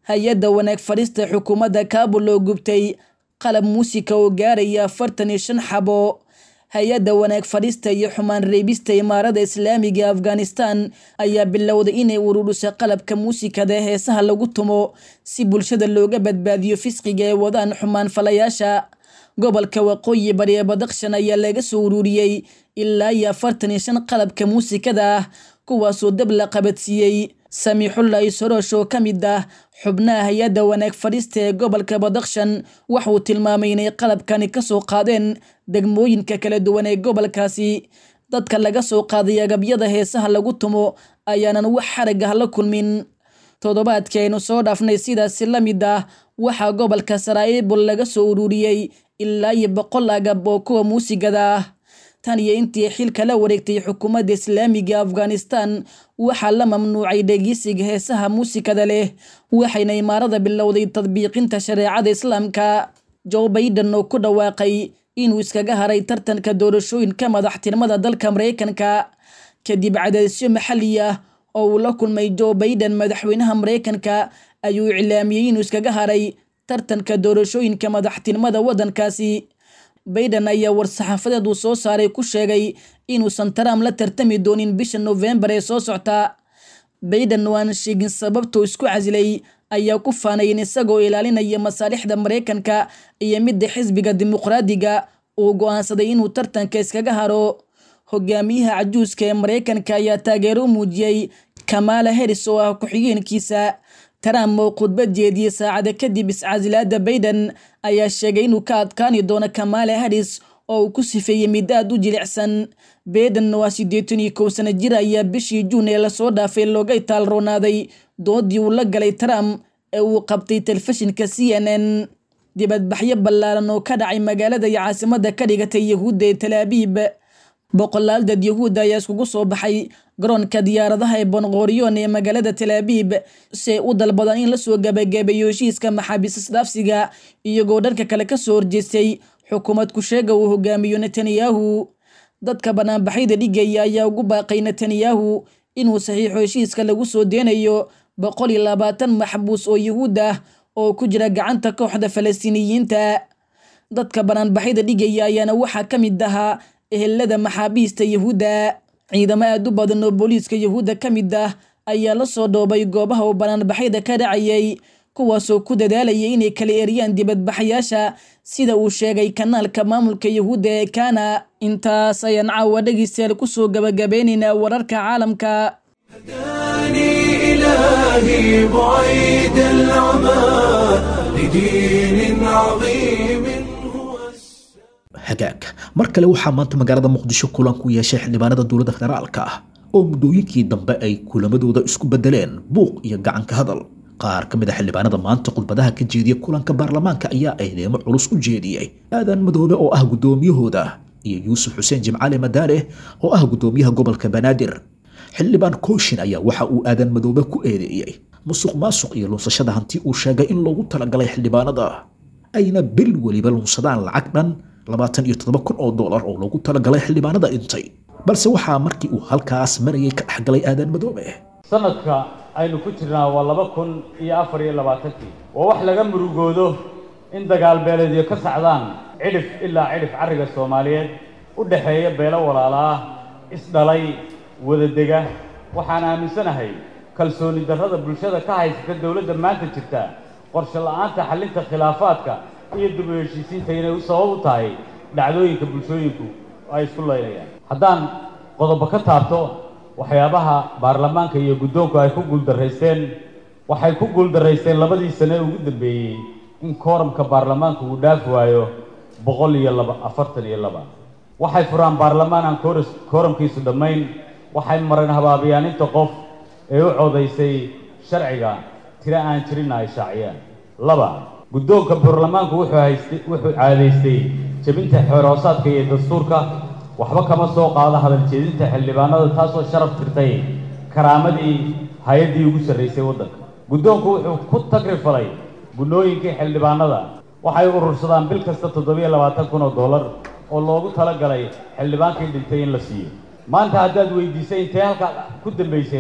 hay-adda wanaag fadhiista xukuumadda kaabul oo gubtay qalab muusika oo gaaraya afartan iyo shan xabo hay-adda wanaag fadhiista iyo xumaan reebista imaarada islaamiga afghanistan ayaa bilowday inay uruuriso qalabka muusikada heesaha lagu tumo si bulshada looga badbaadiyo fisqiga ee wadaan xumaan falayaasha gobolka waqooyi bari ee badakshan ayaa laga soo uruuriyey ilaa iyo afartan iyo shan qalabka muusikada ah kuwaasoo dab la qabadsiiyey samiixullahi soroosh oo ka mid ah xubnaha hay-adda wanaag fadhiista ee gobolka badakshan waxauu tilmaamay inay qalabkani kasoo qaadeen degmooyinka kala duwan ee gobolkaasi dadka laga soo qaaday agabyada heesaha lagu tumo ayaanan wax xarag ah la kulmin toddobaadkii aynu soo dhaafnay sidaasi la mid ah waxaa gobolka saraa'ibul laga soo ururiyey ilaa iyo boqol agab oo kuwa muusigada ah tan iyo intii xilka la wareegtay xukuumadda islaamiga afghanistan waxaa la mamnuucay dhegeysiga heesaha muusikada leh waxayna imaarada bilowday tadbiiqinta shareecada islaamka joe baiden oo ku dhawaaqay inuu iskaga haray tartanka doorashooyinka madaxtinimada dalka mareykanka kadib cadaadisyo maxalli ah oo uu la kulmay joe baiden madaxweynaha mareykanka ayuu iclaamiyey inuu iskaga haray tartanka doorashooyinka madaxtinimada waddankaasi baiden ayaa war-saxaafadeed uu soo saaray ku sheegay inuusan trump la tartami doonin bisha nofembar ee soo socta baiden oo aan sheegin sababtuu isku casilay ayaa ku faanayn isagoo ilaalinaya masaalixda mareykanka iyo midda xisbiga dimuqraadiga uu go-aansaday inuu tartanka iskaga haro hogaamiyaha cajuuska ee mareykanka ayaa taageero u muujiyey kamaala heris oo ah ku-xigeenkiisa trump oo khudbad jeediyey saacada kadib iscasilaada baiden ayaa sheegay inuu ka adkaani doono kamaala haris oo uu ku sifeeyey mid aad u jilicsan baiden waa siddeetan iyo kow sano jir ayaa bishii juun ee lasoo dhaafay looga itaalroonaaday doodii uu la galay trump ee uu qabtay telefishinka c n n dibadbaxyo ballaaran oo ka dhacay magaalada iyo caasimada ka dhigatay yahuudda ee talaabiib boqolaal dad yahuudda ayaa iskugu soo baxay garoonka diyaaradaha ee bonqoriyon ee magaalada talaabiib si ay u dalbadaan in lasoo gabagabeeyo heshiiska maxaabiis isdhaafsiga iyagoo dhanka kale kasoo horjeestay xukuumad ku-sheega uu hogaamiyo netanyahu dadka banaanbaxyada dhigaya ayaa ugu baaqay netanyahu inuu saxiixo heshiiska lagu soo deenayo boqol iyo labaatan maxbuus oo yahuud ah oo ku jira gacanta kooxda falastiiniyiinta dadka banaanbaxyada dhigaya ayaana waxaa ka mid ahaa ehelada maxaabiista yahuudda ciidamo aad u badan oo booliiska yahuudda ka mid ah ayaa la soo dhoobay goobaha uu banaanbaxyada ka dhacayay kuwaasoo ku dadaalayay inay kala eriyaan dibadbaxayaasha sida uu sheegay kanaalka maamulka yahuudda ee kana intaas ayaan caawa dhegeystayaal kusoo gabagabeynaynaa wararka caalamka إلهي بعيد العمى لدين عظيم hagaag mar kale waxaa maanta magaalada muqdisho kulan ku yeeshay xildhibaanada dowladda federaalka ah oo muddooyinkii dambe ay kulamadooda isku bedeleen buuq iyo gacanka hadal qaar ka mid a xildhibaanada maanta khudbadaha ka jeediya kulanka baarlamaanka ayaa eedeemo culus u jeediyey aadan madoobe oo ah guddoomiyahooda iyo yuusuf xuseen jimcaale madaane oo ah guddoomiyaha gobolka banaadir xildhibaan kooshin ayaa waxa uu aadan madoobe ku eedeeyey musuq maasuq iyo lunsashada hanti uu sheegay in loogu talagalay xildhibaanada ayna bil weliba lunsadaan lacag dhan labaatan iyo toddoba kun oo dollar oo loogu talagalay xildhibaanada dhintay balse waxaa markii uu halkaas marayay ka dhexgalay aadan madoobe sanadka aynu ku jirnaa waa laba kun iyo afar iyo labaatankii waa wax laga murugoodo in dagaal beeleedyo ka sacdaan cidhif ilaa cidhif carriga soomaaliyeed u dhexeeya beelo walaala ah isdhalay wadadega waxaan aaminsanahay kalsooni darrada bulshada ka haysata dowladda maanta jirta qorshe la'aanta xallinta khilaafaadka iyo dib u heshiisiinta inay u sabab u tahay dhacdooyinka bulshooyinku ay isku laynayaan haddaan qodobo ka taabto waxyaabaha baarlamaanka iyo guddoonku ay ku guuldarraysteen waxay ku guuldarraysteen labadii sane ugu dambeeyey in kooramka baarlamaanku uu dhaafi waayo boqol iyo laba afartan iyo laba waxay furaan baarlamaan aan kooras kooramkiisu dhammayn waxay mareen habaabiyaan inta qof ee u codaysay sharciga tiro aan jirinna ay shaaciyaan laba guddoonka baarlamaanku wuxuu haystay wuxuu caadaystay jebinta xeerhoosaadka iyo dastuurka waxba kama soo qaado hadal jeedinta xildhibaanada taasoo sharaf tirtay karaamadii hay-addii ugu sarraysay waddanka guddoonku wuxuu ku tagrifalay gunnooyinkii xildhibaanada waxay urursadaan bil kasta toddobiyo labaatan kun oo dollar oo loogu talagalay xildhibaankii dhintay in la siiyo maanta haddaad weydiisay intee halkaa ku dambaysayna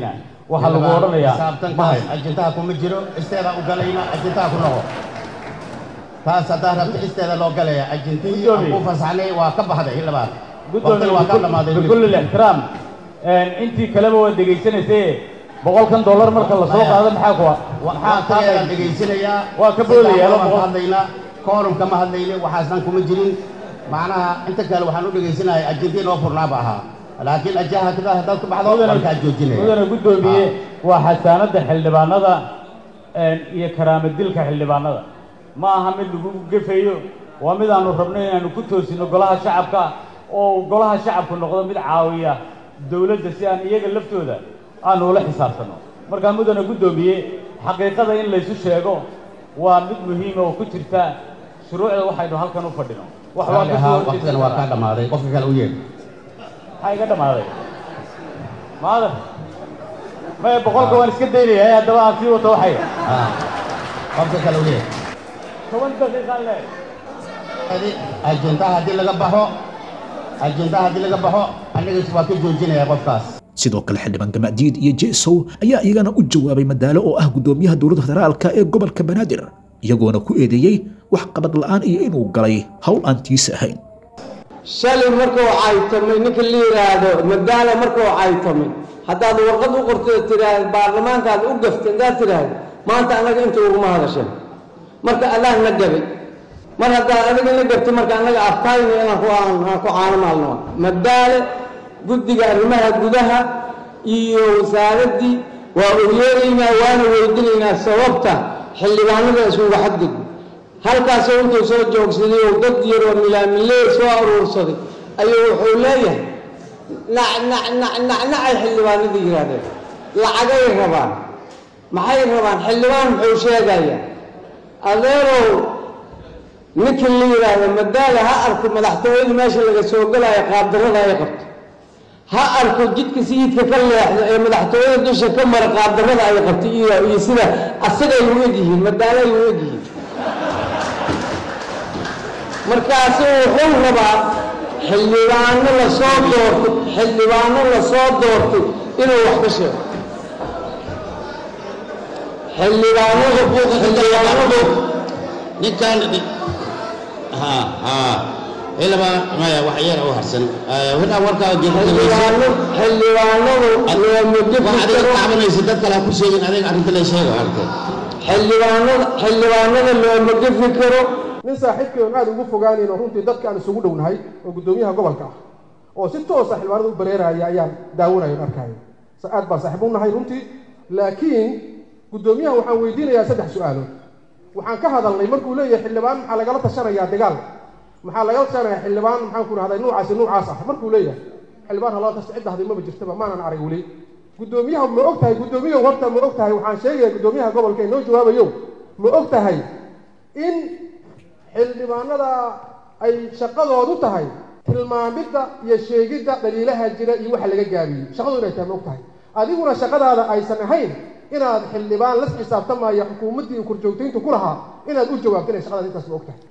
waxaa lagu odhanayaa saabtankaas ajintaha kuma jiro isteeda u galayna ajintaha ku noqo taas haddaa rabta isteeda loo galaya ajintihii aan ku fasaxnay waa ka baxday hilabaad waqtina waa ka dhamaaday bikulli ixtiraam intii kaleba waa dhegaysanaysee boqolkan dollar marka la soo qaado maxaa kuwa waxaa tageeda dhegaysanayaa waa ka boodaya waan ka hadlaynaa koorum kama hadlaynin waxaasnan kuma jirin macnaha inta kale waxaan u dhegaysanahay ajintii noo furnaaba ahaa laakiin ajaha kada haddaad ku baxdo waan kaa joojinaya mudana guddoomiye waa xasaanadda xildhibaanada iyo karaama dilka xildhibaanada ma aha mid lagu gefayo waa mid aanu rabno inaanu ku toosino golaha shacabka oo golaha shacabku noqdo mid caawiya dowladda si aan iyaga laftooda aanu ula xisaabtanno markaa mudana guddoomiye xaqiiqada in laysu sheego waa mid muhiima oo ku jirta shuruucda waxaynu halkan u fadhino wax waa ka soo waqtigan waa kaa dhammaaday qofka kale u yeedh maxaa iga dhammaaday maadan maya boqolka waan iska daynaya haddaba aan sii wato waxay qofka kale u yeedh toban daqiiqaan le ajintaha haddii laga baxo ajintaha haddii laga baxo anigas waa ka joojinaya qofkaas sidoo kale xildhibaan gamacdiid iyo jesow ayaa iyagana u jawaabay madaalo oo ah guddoomiyaha dowladda federaalka ee gobolka banaadir iyagoona ku eedeeyey wax qabad la'aan iyo inuu galay howl aan tiisa ahayn shalay markuu caytamay ninka la yidhaahdo madaala markuu caytamay haddaad warqad u qortay tidhaahda baarlamaankaad u gaftay haddaad tidhaahda maanta annaga inta uguma hadasheen marka allaah na gabay mar haddaad adiga na gabtay marka annaga afkayna inaan ku aan ku caano maalno madaale guddiga arrimaha gudaha iyo wasaaraddii waa ogyeeraynaa waana weydinaynaa sababta xildhibaanada isugu xadgudbo halkaasoo intuu soo joogsaday oo dad yaroo milaamilee soo aruursaday ayuu wuxuu leeyahay nacnacnacnacnacay xildhibaanada yidhaahdeen lacagay rabaan maxay rabaan xildhibaan muxuu sheegayaa adeerow ninkii la yidhaahdo madaala ha arko madaxtooyada meesha laga soo galaayo qaabdarrada ay qabto ha arko jidka sayidka ka leexdo ee madaxtooyada dusha ka mara qaabdarrada ay qabto iyo sida asagay u egyihiin madaalay u egyihiin markaasu wuxuu rabaa xildhibaano la soo doortay xildhibaano la soo doortay inuu wax ka sheego xildhibaanadu xildhibaanadu ninkan ha ha ilaba maya wax yar u harsan wadaan warkaa xildhibaano xildhibaanadu looma gefi adiga karo tacbanaysa dad kale ha ku sheegin adiga arrinta la sheego halkee xildhibaanada xildhibaanada looma gefi karo nin saaxiibkii oon aad ugu fogaanayno runtii dadka aan isugu dhownahay oo guddoomiyaha gobolka ah oo si toosa xildhibaanada u bareeraya ayaan daawanayo arkaayo aad baan saaxiib u nahay runtii laakiin guddoomiyaha waxaan weydiinayaa saddex su-aalood waxaan ka hadalnay markuu leeyahay xildhibaan maxaa lagala tashanayaa dagaal maxaa lagala tashanayaa xildhibaan maxaan ku rahday nuucaasi nuucaas ah markuu leeyahay xildhibaan halala tashta cidda hadii maba jirtaba maanan arag weli guddoomiyaha ma og tahay guddoomiyahu horta ma og tahay waxaan sheegaya guddoomiyaha gobolka inoo jawaabayo ma og tahay in xildhibaanada ay shaqadoodu tahay tilmaamidda iyo sheegidda dhaliilaha jira iyo waxa laga gaabiyey shaqadu inay tahay ma og tahay adiguna shaqadaada aysan ahayn inaad xildhibaan la xisaabtamaya xukuumaddii korjoogtayntu ku lahaa inaad u jawaabto inay shaqadaada intaas ma og tahay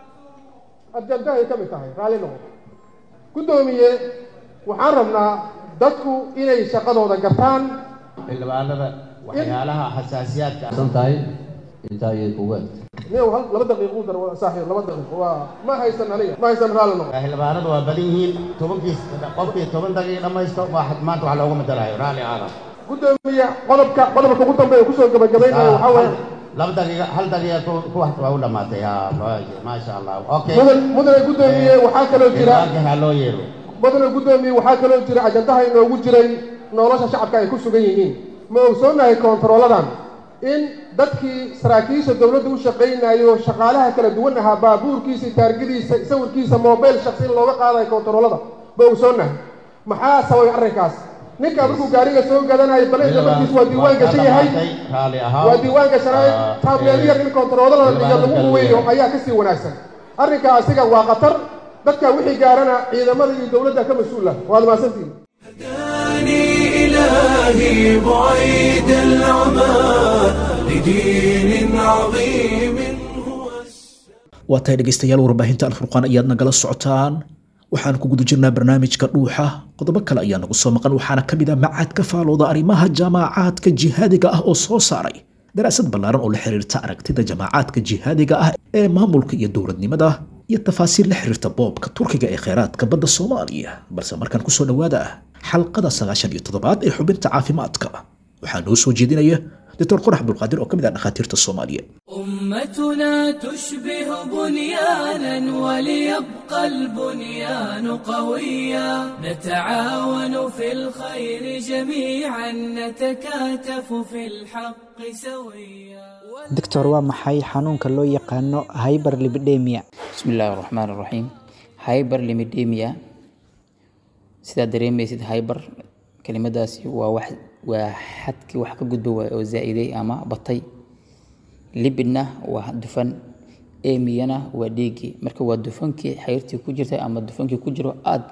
ajandahay ka mid tahay raalli noqo guddoomiye waxaan rabnaa dadku inay shaqadooda gartaan xildhibaanada waxyaalaha xasaasiyaadka san tahay intaa ayay kuga niyow hal laba daqiiqo u dar waa saaxiib laba daqiiqo waa ma haysan aniga ma haysan raalli noqo xildhibaanadu waa badan yihiin tobankiis qofkii toban daqiiq dhammaysto waa maanta wax loogu matalayo raalli aada guddoomiye qodobka qodobka ugu dambeeya kusoo gabagabaynaya waxaa weeye laba daqiiqa hal daqiiqa ku ku wax waa u dhamaatay ha maasha allah okay mudan mudane guddoomiye waxaa kaloo jira xildhibaanka ha loo yeero mudane guddoomiye waxaa kaloo jira ajandaha inoogu jiray nolosha shacabka ay ku sugan yihiin ma ogsoonahay koontarooladan in dadkii saraakiisha dowladda u shaqaynayo shaqaalaha kala duwan ahaa baabuurkiisa taargadiisa sawirkiisa mobile shaksi in looga qaadayo koontaroolada ma ogsoonahay maxaa sababay arrinkaas ninkaa markuu gaariga soo gadanayo baleeda markiis waa diiwaan gashan yahay raalli ahaa waa diiwaan gashanay taabeel yar in koontaroolada dhiga lagu huweeyo ayaa kasii wanaagsan arrinkaa asiga waa khatar dadka wixii gaarana ciidamada iyo dowladda ka mas-uul ah waad mahadsantihin إلهي بعيد العمى لدين عظيم waa tahay dhegaystayaal warbaahinta alfurqaan ayaad nagala socotaan waxaan ku guda jirnaa barnaamijka dhuuxa qodobo kale ayaa nagu soo maqan waxaana ka mid ah macad ka faalooda arrimaha jaamacaadka jihaadiga ah oo soo saaray daraasad ballaaran oo la xiriirta aragtida jamaacaadka jihaadiga ah ee maamulka iyo dowladnimada iyo tafaasiil la xiriirta boobka turkiga ee kheyraadka badda soomaaliya balse markaan kusoo dhowaada xalqada sagaashan iyo toddobaad ee xubinta caafimaadka waxaa noo soo jeedinaya doctor qorax abdulqaadir oo ka mid ah dhakhaatiirta soomaaliya أمتنا تشبه بنيانا وليبقى البنيان قويا نتعاون في الخير جميعا نتكاتف في الحق سويا doctor waa maxay xanuunka loo yaqaano hyberlipidemia bismi illaahi raxmaan raxiim hyberlimidemia sidaa dareemaysid hyber kelimadaasi waa wax waa xadkii wax ka gudba waay oo zaa-iday ama batay libidna waa dufan emiyana waa dhiiggii marka waa dufankii xayrtii ku jirtay ama dufankii ku jiro aada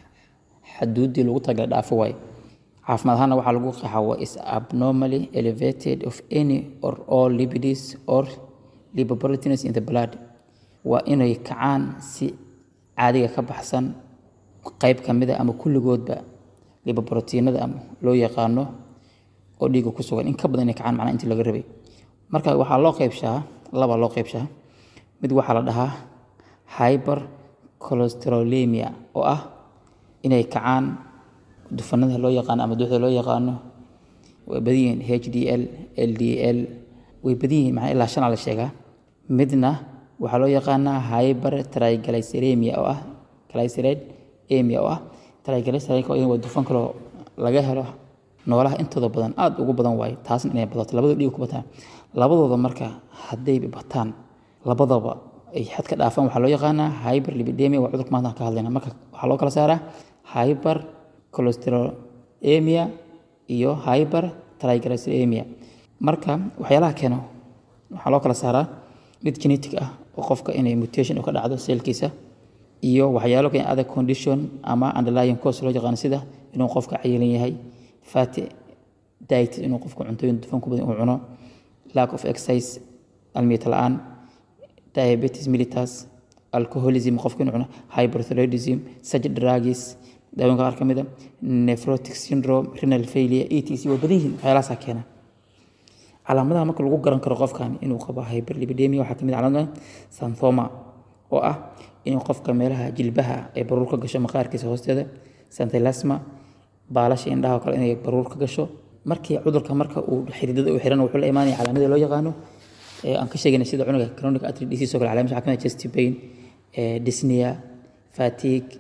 xaduudii lagu tagala dhaafo waaye caafimaad ahaana waxaa lagu qaxaa waa is abnormally elevated of any or all lipids or lipoproteins in the blood waa inay kacaan si caadiga ka baxsan qayb ka mid a ama kulligoodba lipoproteinada ama loo yaqaano oo dhiigga ku sugan in ka badan inay kacaan macnaha intii laga rabay marka waxaa loo qaybshaa laba loo qaybshaa mid waxaa la dhahaa hyper cholesterolemia oo ah inay kacaan dufanada loo yaqaano ama duxda loo yaqaano way badan yihiin h d l l d l way badan yihiin macnaa ilaa shanaa la sheegaa midna waxaa loo yaqaanaa hyper triglyceremia oo ah glyceride emia oo ah triglyceride waa dufan kaloo laga helo noolaha intooda badan aada ugu badan waaye taasna inay badato labadoo dhiig ku bataan labadooda marka hadday bataan labadaba ay xad ka dhaafaan waxaa loo yaqaanaa hyper lipidemia waa cudurka maanta ka hadlayna marka waxaa loo kala saaraa hyper cholesterolemia iyo hyper triglyceremia marka waxyaalaha keeno waxaa loo kala saaraa mid genetic ah oo qofka inay mutation ka dhacdo seelkiisa iyo waxyaalo keen other condition ama underlying cause loo yaqaano sida inuu qofka cayilan yahay fatty diet inuu qofku cuntooyin dufan ku badan uu cuno lack of exercise almiyata la-aan diabetes mellitus alcoholism qofka inuu cuno hyperthyroidism such drugs daawooyinka qaar ka mid a nephrotic syndrome renal failure etc waa badan yihiin waxyaalahaasaa keena calaamadaha marka lagu garan karo qofkan inuu qabo hyperlipidemia waxaa kamid calaamada santhoma oo ah inuu qofka meelaha jilbaha ay baruur ka gasho maqaarkiisa hoosteeda santilasma baalasha indhaha oo kale inay baruur ka gasho markii cudurka marka uu xididada u xiran wuxuu la imaanaya calaamadii loo yaqaano aan ka sheegayna sida cunuga chronic artery disease oo kale calaamad waxaa kamid chest pain dyspnea fatigue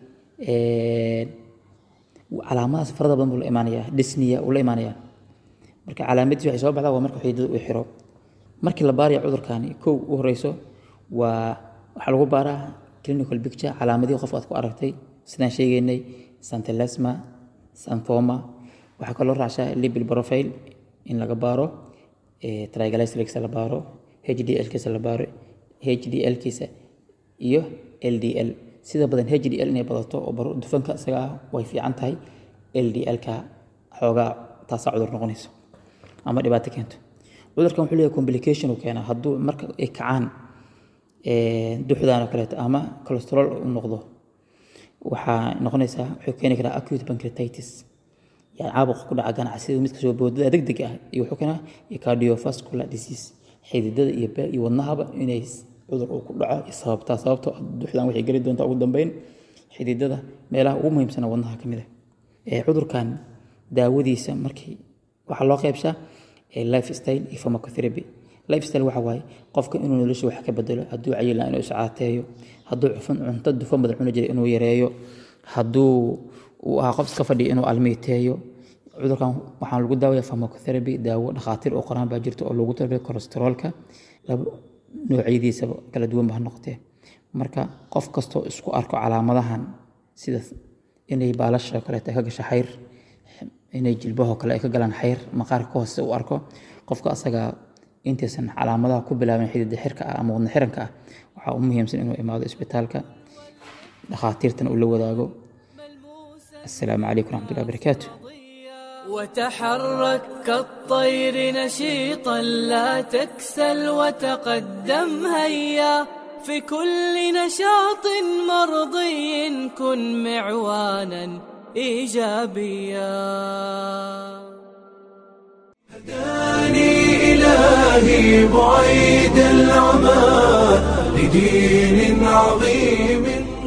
calaamadahaas farada badan buu la imaanaya dyspnea uu la imaanaya marka calaamadiisi waxay soo baxdaa waa marka xididada uu xiro markii la baaraya cudurkani kow u horeyso waa waxaa lagu baaraa clinical picture calaamadihii qof aad ku aragtay sidaan sheegaynay santilasma santhoma waxaa kaloo raacsaa lipid profile in laga baaro triglycerideska la baaro hdl-kiisa la baaro hdl-kiisa iyo ldl sida badan hdl inay badato oo dufanka isaga ah way fiican tahay ldl-ka xoogaa taasaa cudur noqonayso ama dhibaato keento cudurkan wuxuu leeyahay complication uu keenaa hadduu marka ay kacaan duxdan oo kaleeto ama cholesterol u noqdo waxaa noqonaysaa wuxuu keeni karaa acute pancreatitis yani caabuqa ku dhaca ganacsida mid kasoo boodada degdeg ah iyo wuxuu keenaa iyo cardiovascular disease xididada iyo iyo wadnahaba inay cudur uu ku dhaco iyo sababtaa sababtoo duxdan waxay geli doontaa ugu dambeyn xididada meelaha ugu muhiimsana wadnaha ka mid ah cudurkan daawadiisa markii waxaa loo qeybshaa lifestyle iyo pharmacotherapy lifestyle waxa waaye qofka inuu nolosha wax ka bedelo hadduu cayila inuu iscaateeyo hadduu cufan cunto dufan badan cuni jiray inuu yareeyo hadduu uu ahaa qof iska fadhiya inuu almiiteeyo cudurkan waxaan lagu daawaya pharmacotherapy daawo dhakhaatiir oo qoraan baa jirta oo loogu talagalay kolesteroolka noocyadiisaba kala duwan ba ha noqotee marka qof kastoo isku arko calaamadahan sida inay baalasha kaleeta ka gasho xayr inay jilbahoo kale ay ka galaan xayr maqaarka ka hoose u arko qofka asaga intaysan calaamadaha ku bilaabin xidida xirka ah ama wadna xiranka ah waxaa u muhiimsan inuu imaado isbitaalka dhakhaatiirtana uu la wadaago السلام عليكم ورحمة الله وبركاته وتحرك كالطير نشيطا لا تكسل وتقدم هيا في كل نشاط مرضي كن معوانا إيجابيا هداني إلهي بعيد العمى لدين عظيم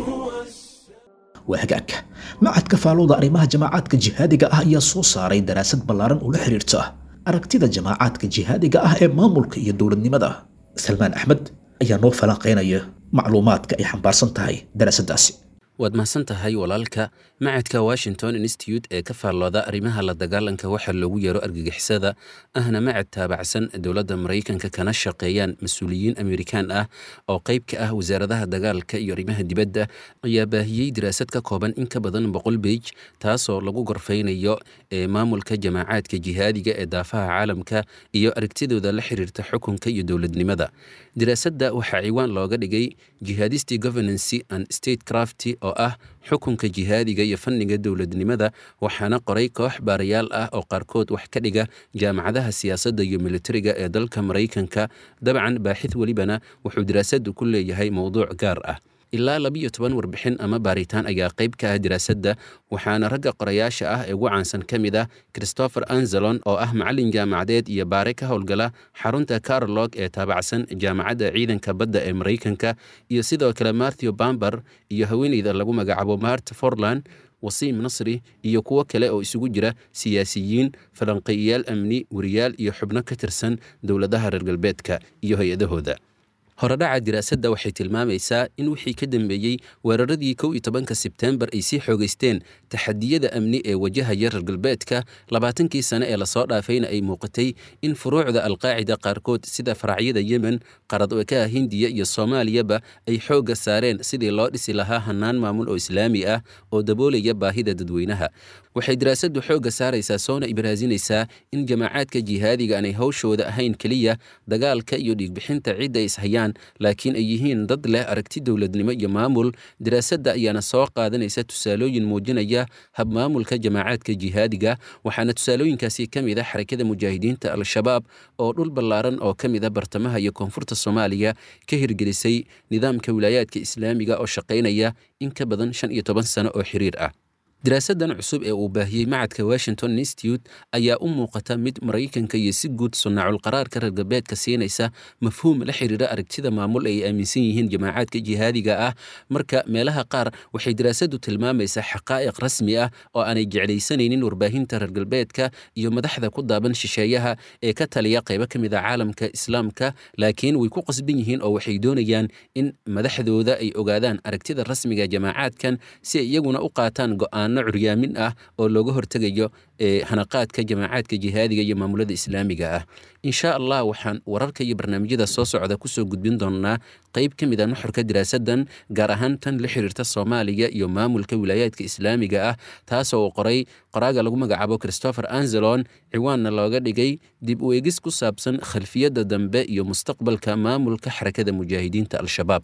waa hagaag macadka faalowda arrimaha jamaacaadka jihaadiga ah ayaa soo saaray daraasad ballaaran oo la xiriirta aragtida jamaacaadka jihaadiga ah ee maamulka iyo dowladnimada salmaan axmed ayaa noo falanqaynaya macluumaadka ay xambaarsan tahay daraasaddaasi waad mahadsan tahay walaalka macadka washington institute ee ka faallooda arrimaha la dagaalanka waxaa loogu yeero argagixisada ahna macad taabacsan dowladda maraykanka kana shaqeeyaan mas-uuliyiin amerikaan ah oo qayb ka ah wasaaradaha dagaalka iyo arrimaha dibadda ayaa baahiyey daraasad ka kooban in ka badan boqol beij taasoo lagu gorfaynayo ee maamulka jamaacaadka jihaadiga ee daafaha caalamka iyo aragtidooda la xiriirta xukunka iyo dowladnimada daraasadda waxaa ciwaan looga dhigay jihadisti governancy and state crafty oo ah xukunka jihaadiga iyo fanniga dowladnimada waxaana qoray koox baarayaal ah oo qaarkood wax ka dhiga jaamacadaha siyaasadda iyo militariga ee dalka maraykanka dabcan baaxid welibana wuxuu daraasaddu ku leeyahay mowduuc gaar ah ilaa labiyo toban warbixin ama baaritaan ayaa qayb ka ah daraasadda waxaana ragga qorayaasha ah ee ugu caansan ka mid ah christopher anzelon oo ah macallin jaamacadeed iyo baare ka howlgala xarunta carolog ee taabacsan jaamacadda ciidanka badda ee maraykanka iyo sidoo kale matthew bamber iyo haweeneyda lagu magacaabo mart forland wasiim nasri iyo kuwo kale oo isugu jira siyaasiyiin falanqeeyayaal amni wariyaal iyo xubno ka tirsan dowladaha reer galbeedka iyo hay-adahooda horedhaca diraasadda waxay tilmaamaysaa in wixii ka dambeeyey weeraradii kow iyo tobanka sebtembar ay sii xoogeysteen taxadiyada amni ee wajahaya reer galbeedka labaatankii sane ee lasoo dhaafayna ay muuqatay in furuucda alqaacida qaarkood sida faracyada yemen qaradwekaha hindiya iyo soomaaliyaba ay xoogga saareen sidii loo dhisi lahaa hannaan maamul oo islaami ah oo daboolaya baahida dadweynaha waxay daraasaddu xoogga saaraysaa soona ibraasinaysaa in jamaacaadka jihaadiga aanay hawshooda ahayn keliya dagaalka iyo dhiigbixinta cidda ay ishayaan laakiin ay yihiin dad leh aragti dowladnimo iyo maamul daraasadda ayaana soo qaadanaysa tusaalooyin muujinaya habmaamulka jamaacaadka jihaadiga waxaana tusaalooyinkaasi ka mid a xarakada mujaahidiinta al-shabaab oo dhul ballaaran oo ka mid a bartamaha iyo koonfurta soomaaliya ka hirgelisay nidaamka wilaayaadka islaamiga oo shaqaynaya in ka badan shan iyo toban sano oo xiriir ah daraasaddan cusub ee uu baahiyey macadka washington institute ayaa u muuqata mid maraykanka iyo si guud sunnaaculqaraarka reer galbeedka siinaysa mafhuum la xiriira aragtida maamul ay aaminsan yihiin jamaacaadka jihaadiga ah marka meelaha qaar waxay daraasaddu tilmaamaysaa xaqaa'iq rasmi ah oo aanay jeclaysanaynin warbaahinta reer galbeedka iyo madaxda ku daaban shisheeyaha ee ka taliya qaybo ka mid a caalamka islaamka laakiin way ku qasban yihiin oo waxay doonayaan in madaxdooda ay ogaadaan aragtida rasmiga jamaacaadkan si ay iyaguna u qaataan go'aan curyaamin ah oo looga hortegayo hanaqaadka jamaacaadka jihaadiga iyo maamulada islaamiga ah insha allah waxaan wararka iyo barnaamijyada soo socda kusoo gudbin doonaa qayb ka mid a nuxurka diraasaddan gaar ahaan tan la xiriirta soomaaliya iyo maamulka wilaayaadka islaamiga ah taasoo uu qoray qoraaga lagu magacaabo christopher anzelon ciwaanna looga dhigay dib u eegis ku saabsan khalfiyadda dambe iyo mustaqbalka maamulka xarakada mujaahidiinta al-shabaab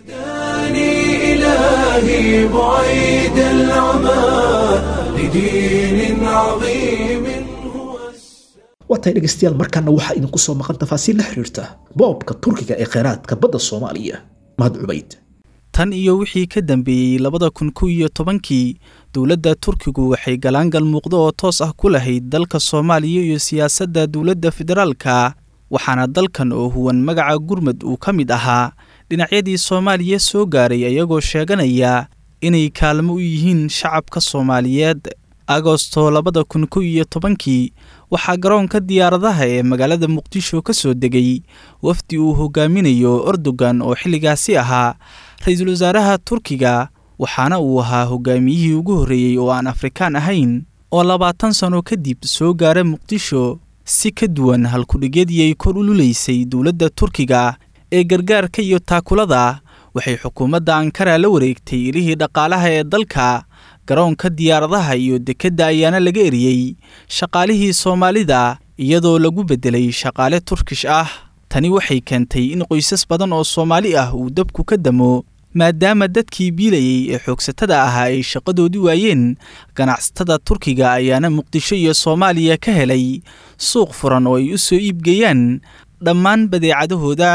إلهي بعيد العمى لدين عظيم waatahay dhegaystayaal markaana waxaa idinku soo maqan tafaasiil la xiriirta boobka turkiga ee kheyraadka badda soomaaliya mahad cubayd tan iyo wixii ka dambeeyey labada kun kow iyo tobankii dowladda turkigu waxay galaangal muuqdo oo toos ah ku lahayd dalka soomaaliya iyo siyaasadda dowladda federaalka waxaana dalkan oo huwan magaca gurmud uu ka mid ahaa dhinacyadii soomaaliya soo gaaray ayagoo sheeganaya inay kaalmo u yihiin shacabka soomaaliyeed agosto labada kun kow iyo tobankii waxaa garoonka diyaaradaha ee magaalada muqdisho ka soo degay wafdi uu hogaaminayo erdogan oo xilligaasi ahaa ra-iisul wasaaraha turkiga waxaana uu ahaa hogaamiyihii ugu horreeyey oo aan afrikaan ahayn oo labaatan sano kadib soo gaara muqdisho si ka duwan halkudhigyadii ay kor ululaysay dowladda turkiga ee gargaarka iyo taakulada waxay xukuumadda ankara la wareegtay ilihii dhaqaalaha ee dalka garoonka diyaaradaha iyo dekedda ayaana laga eriyey shaqaalihii soomaalida iyadoo lagu beddelay shaqaale turkish ah tani waxay keentay in qoysas badan oo soomaali ah uu dabku ka damo maadaama dadkii biilayey ee xoogsatada ahaa ay shaqadoodii waayeen ganacsatada turkiga ayaana muqdisho iyo soomaaliya ka helay suuq furan oo ay u soo iibgeeyaan dhammaan badeecadahooda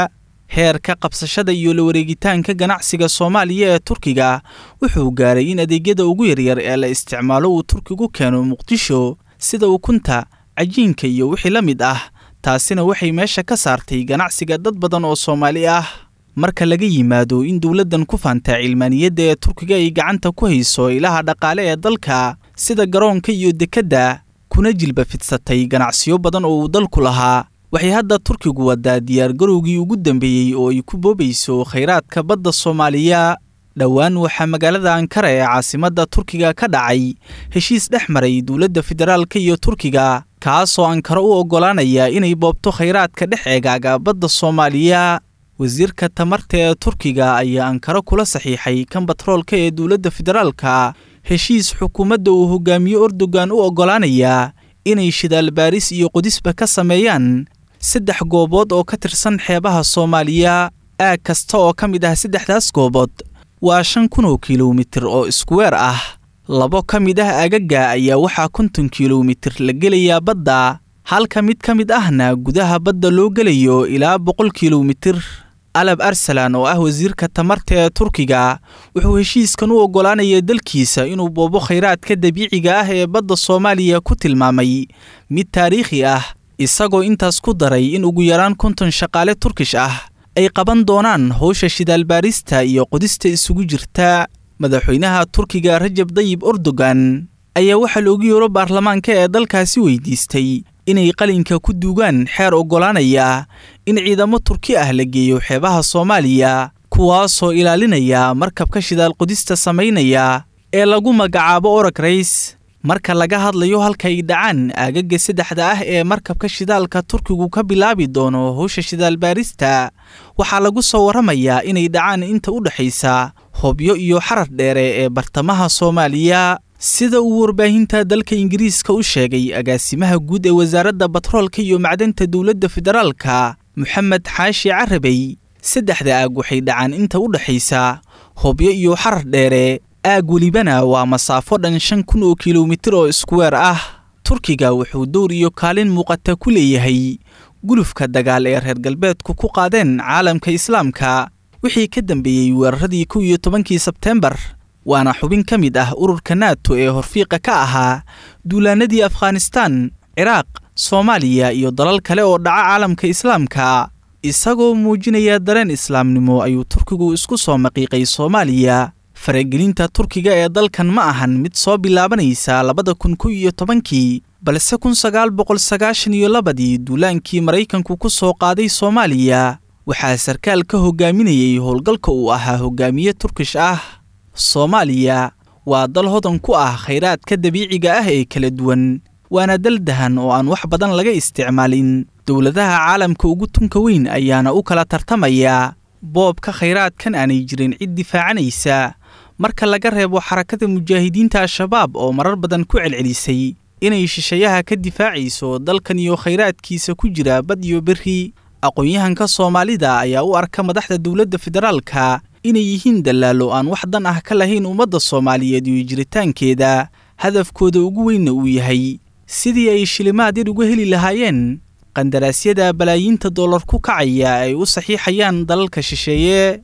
heerka qabsashada iyo la wareegitaanka ganacsiga soomaaliya ee turkiga wuxuu gaaray in adeegyada ugu yaryar ee la isticmaalo uu turkigu keeno muqdisho sida ukunta cajiinka iyo wixii la mid ah taasina waxay meesha ka saartay ganacsiga dad badan oo soomaali ah marka laga yimaado in dowladdan ku faantaa cilmaaniyadda ee turkiga ay gacanta ku hayso ilaha dhaqaale ee dalka sida garoonka iyo dekedda kuna jilba fidsatay ganacsiyo badan oo uu dalku lahaa waxay hadda turkigu wadaa diyaargarowgii ugu dambeeyey oo ay ku boobayso khayraadka badda soomaaliya dhowaan waxaa magaalada ankara ee caasimadda turkiga ka dhacay heshiis dhex maray dowladda federaalka iyo turkiga kaasoo ankara u oggolaanaya inay boobto khayraadka dhex eegaaga badda soomaaliya wasiirka tamarta ee turkiga ayaa ankara kula saxiixay kan batroolka ee dowladda federaalka heshiis xukuumadda uu hogaamiyo erdogan u oggolaanaya inay shidaal baaris iyo qodisba ka sameeyaan saddex goobood oo ka tirsan xeebaha soomaaliya aag kasta oo ka mid ah saddexdaas goobood waa shan kun oo kilomitir oo iskuweer ah labo ka mid ah agaga ayaa waxaa konton kilomitir la gelayaa badda halka mid ka mid ahna gudaha badda loo gelayo ilaa boqol kilomitir alab arsalan oo ah wasiirka tamarta ee turkiga wuxuu heshiiskan u oggolaanaya dalkiisa inuu boobo khayraadka dabiiciga ah ee badda soomaaliya ku tilmaamay mid taariikhi ah isagoo intaas ku daray in ugu yaraan konton shaqaale turkish ah ay qaban doonaan howsha shidaalbaarista iyo qodista isugu jirta madaxweynaha turkiga rajab dayib erdogan ayaa waxaa loogu yeero baarlamaanka ee dalkaasi weydiistay inay qalinka ku duugaan xeer oggolaanaya in ciidamo turki ah la geeyo xeebaha soomaaliya kuwaasoo ilaalinaya markabka shidaal qodista samaynaya ee lagu magacaabo orag rays marka laga hadlayo halka ay dhacaan aagaga saddexda ah ee markabka shidaalka turkigu ka bilaabi doono howsha shidaal baarista waxaa lagu soo warramayaa inay dhacaan inta u dhexaysa hobyo iyo xarar dheere ee bartamaha soomaaliya sida uu warbaahinta dalka ingiriiska u sheegay agaasimaha guud ee wasaaradda batroolka iyo macdanta dowladda federaalka moxamed xaashi carabey saddexda aag waxay dhacaan inta u dhexaysa hobyo iyo xarar dheere aag welibana waa masaafo dhan shan kun oo kilomitir oo iskuweer ah turkiga wuxuu dowr iyo kaalin muuqata ku leeyahay gulufka dagaal ee reer galbeedku ku qaadeen caalamka islaamka wixii ka dambeeyey weeraradii kow iyo tobankii sebteembar waana xubin ka mid ah ururka nato ee horfiiqa ka ahaa duulaanadii afghanistaan ciraaq soomaaliya iyo dalal kale oo dhaca caalamka islaamka isagoo muujinaya dareen islaamnimo ayuu turkigu isku soo maqiiqay soomaaliya faragelinta turkiga ee dalkan ma ahan mid soo bilaabanaysa labada kun kow iyo tobankii balse kun sagaal boqol sagaashan iyo labadii duulaankii maraykanku ku soo qaaday soomaaliya waxaa sarkaal ka hogaaminayay howlgalka uu ahaa hogaamiye turkish ah soomaaliya waa dal hodan ku ah khayraadka dabiiciga ah ee kala duwan waana dal dahan oo aan wax badan laga isticmaalin dowladaha caalamka ugu tunka weyn ayaana u kala tartamaya boobka khayraadkan aanay jirin cid difaacanaysa marka laga reebo xarakada mujaahidiinta al-shabaab oo marar badan ku celcelisay inay shishayaha ka difaacayso dalkan iyo khayraadkiisa ku jira bad iyo berri aqoon-yahanka soomaalida ayaa u arka madaxda dowladda federaalka inay yihiin dallaalo aan wax dan ah ka lahayn ummadda soomaaliyeed iyo jiritaankeeda hadafkooda ugu weynna uu yahay sidii ay shilimaad yar uga heli lahaayeen qandaraasyada balaayiinta dollar ku kacaya ay u saxiixayaan dalalka shisheeye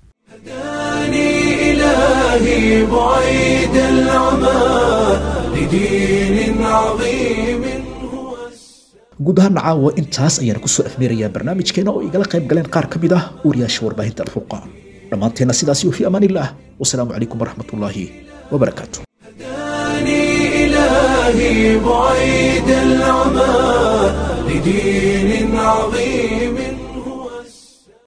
إلهي بعيد العمى لدين عظيم guud ahaan caawa intaas ayaan kusoo afmeerayaa barnaamijkeena oo igala qayb galeen qaar ka mid ah wariyaasha warbaahinta alfurqaan dhammaanteenna sidaas iyo fi amaanillaah wasalaamu calaykum waraxmatullaahi wabarakaatu إلهي بعيد العمى لدين عظيم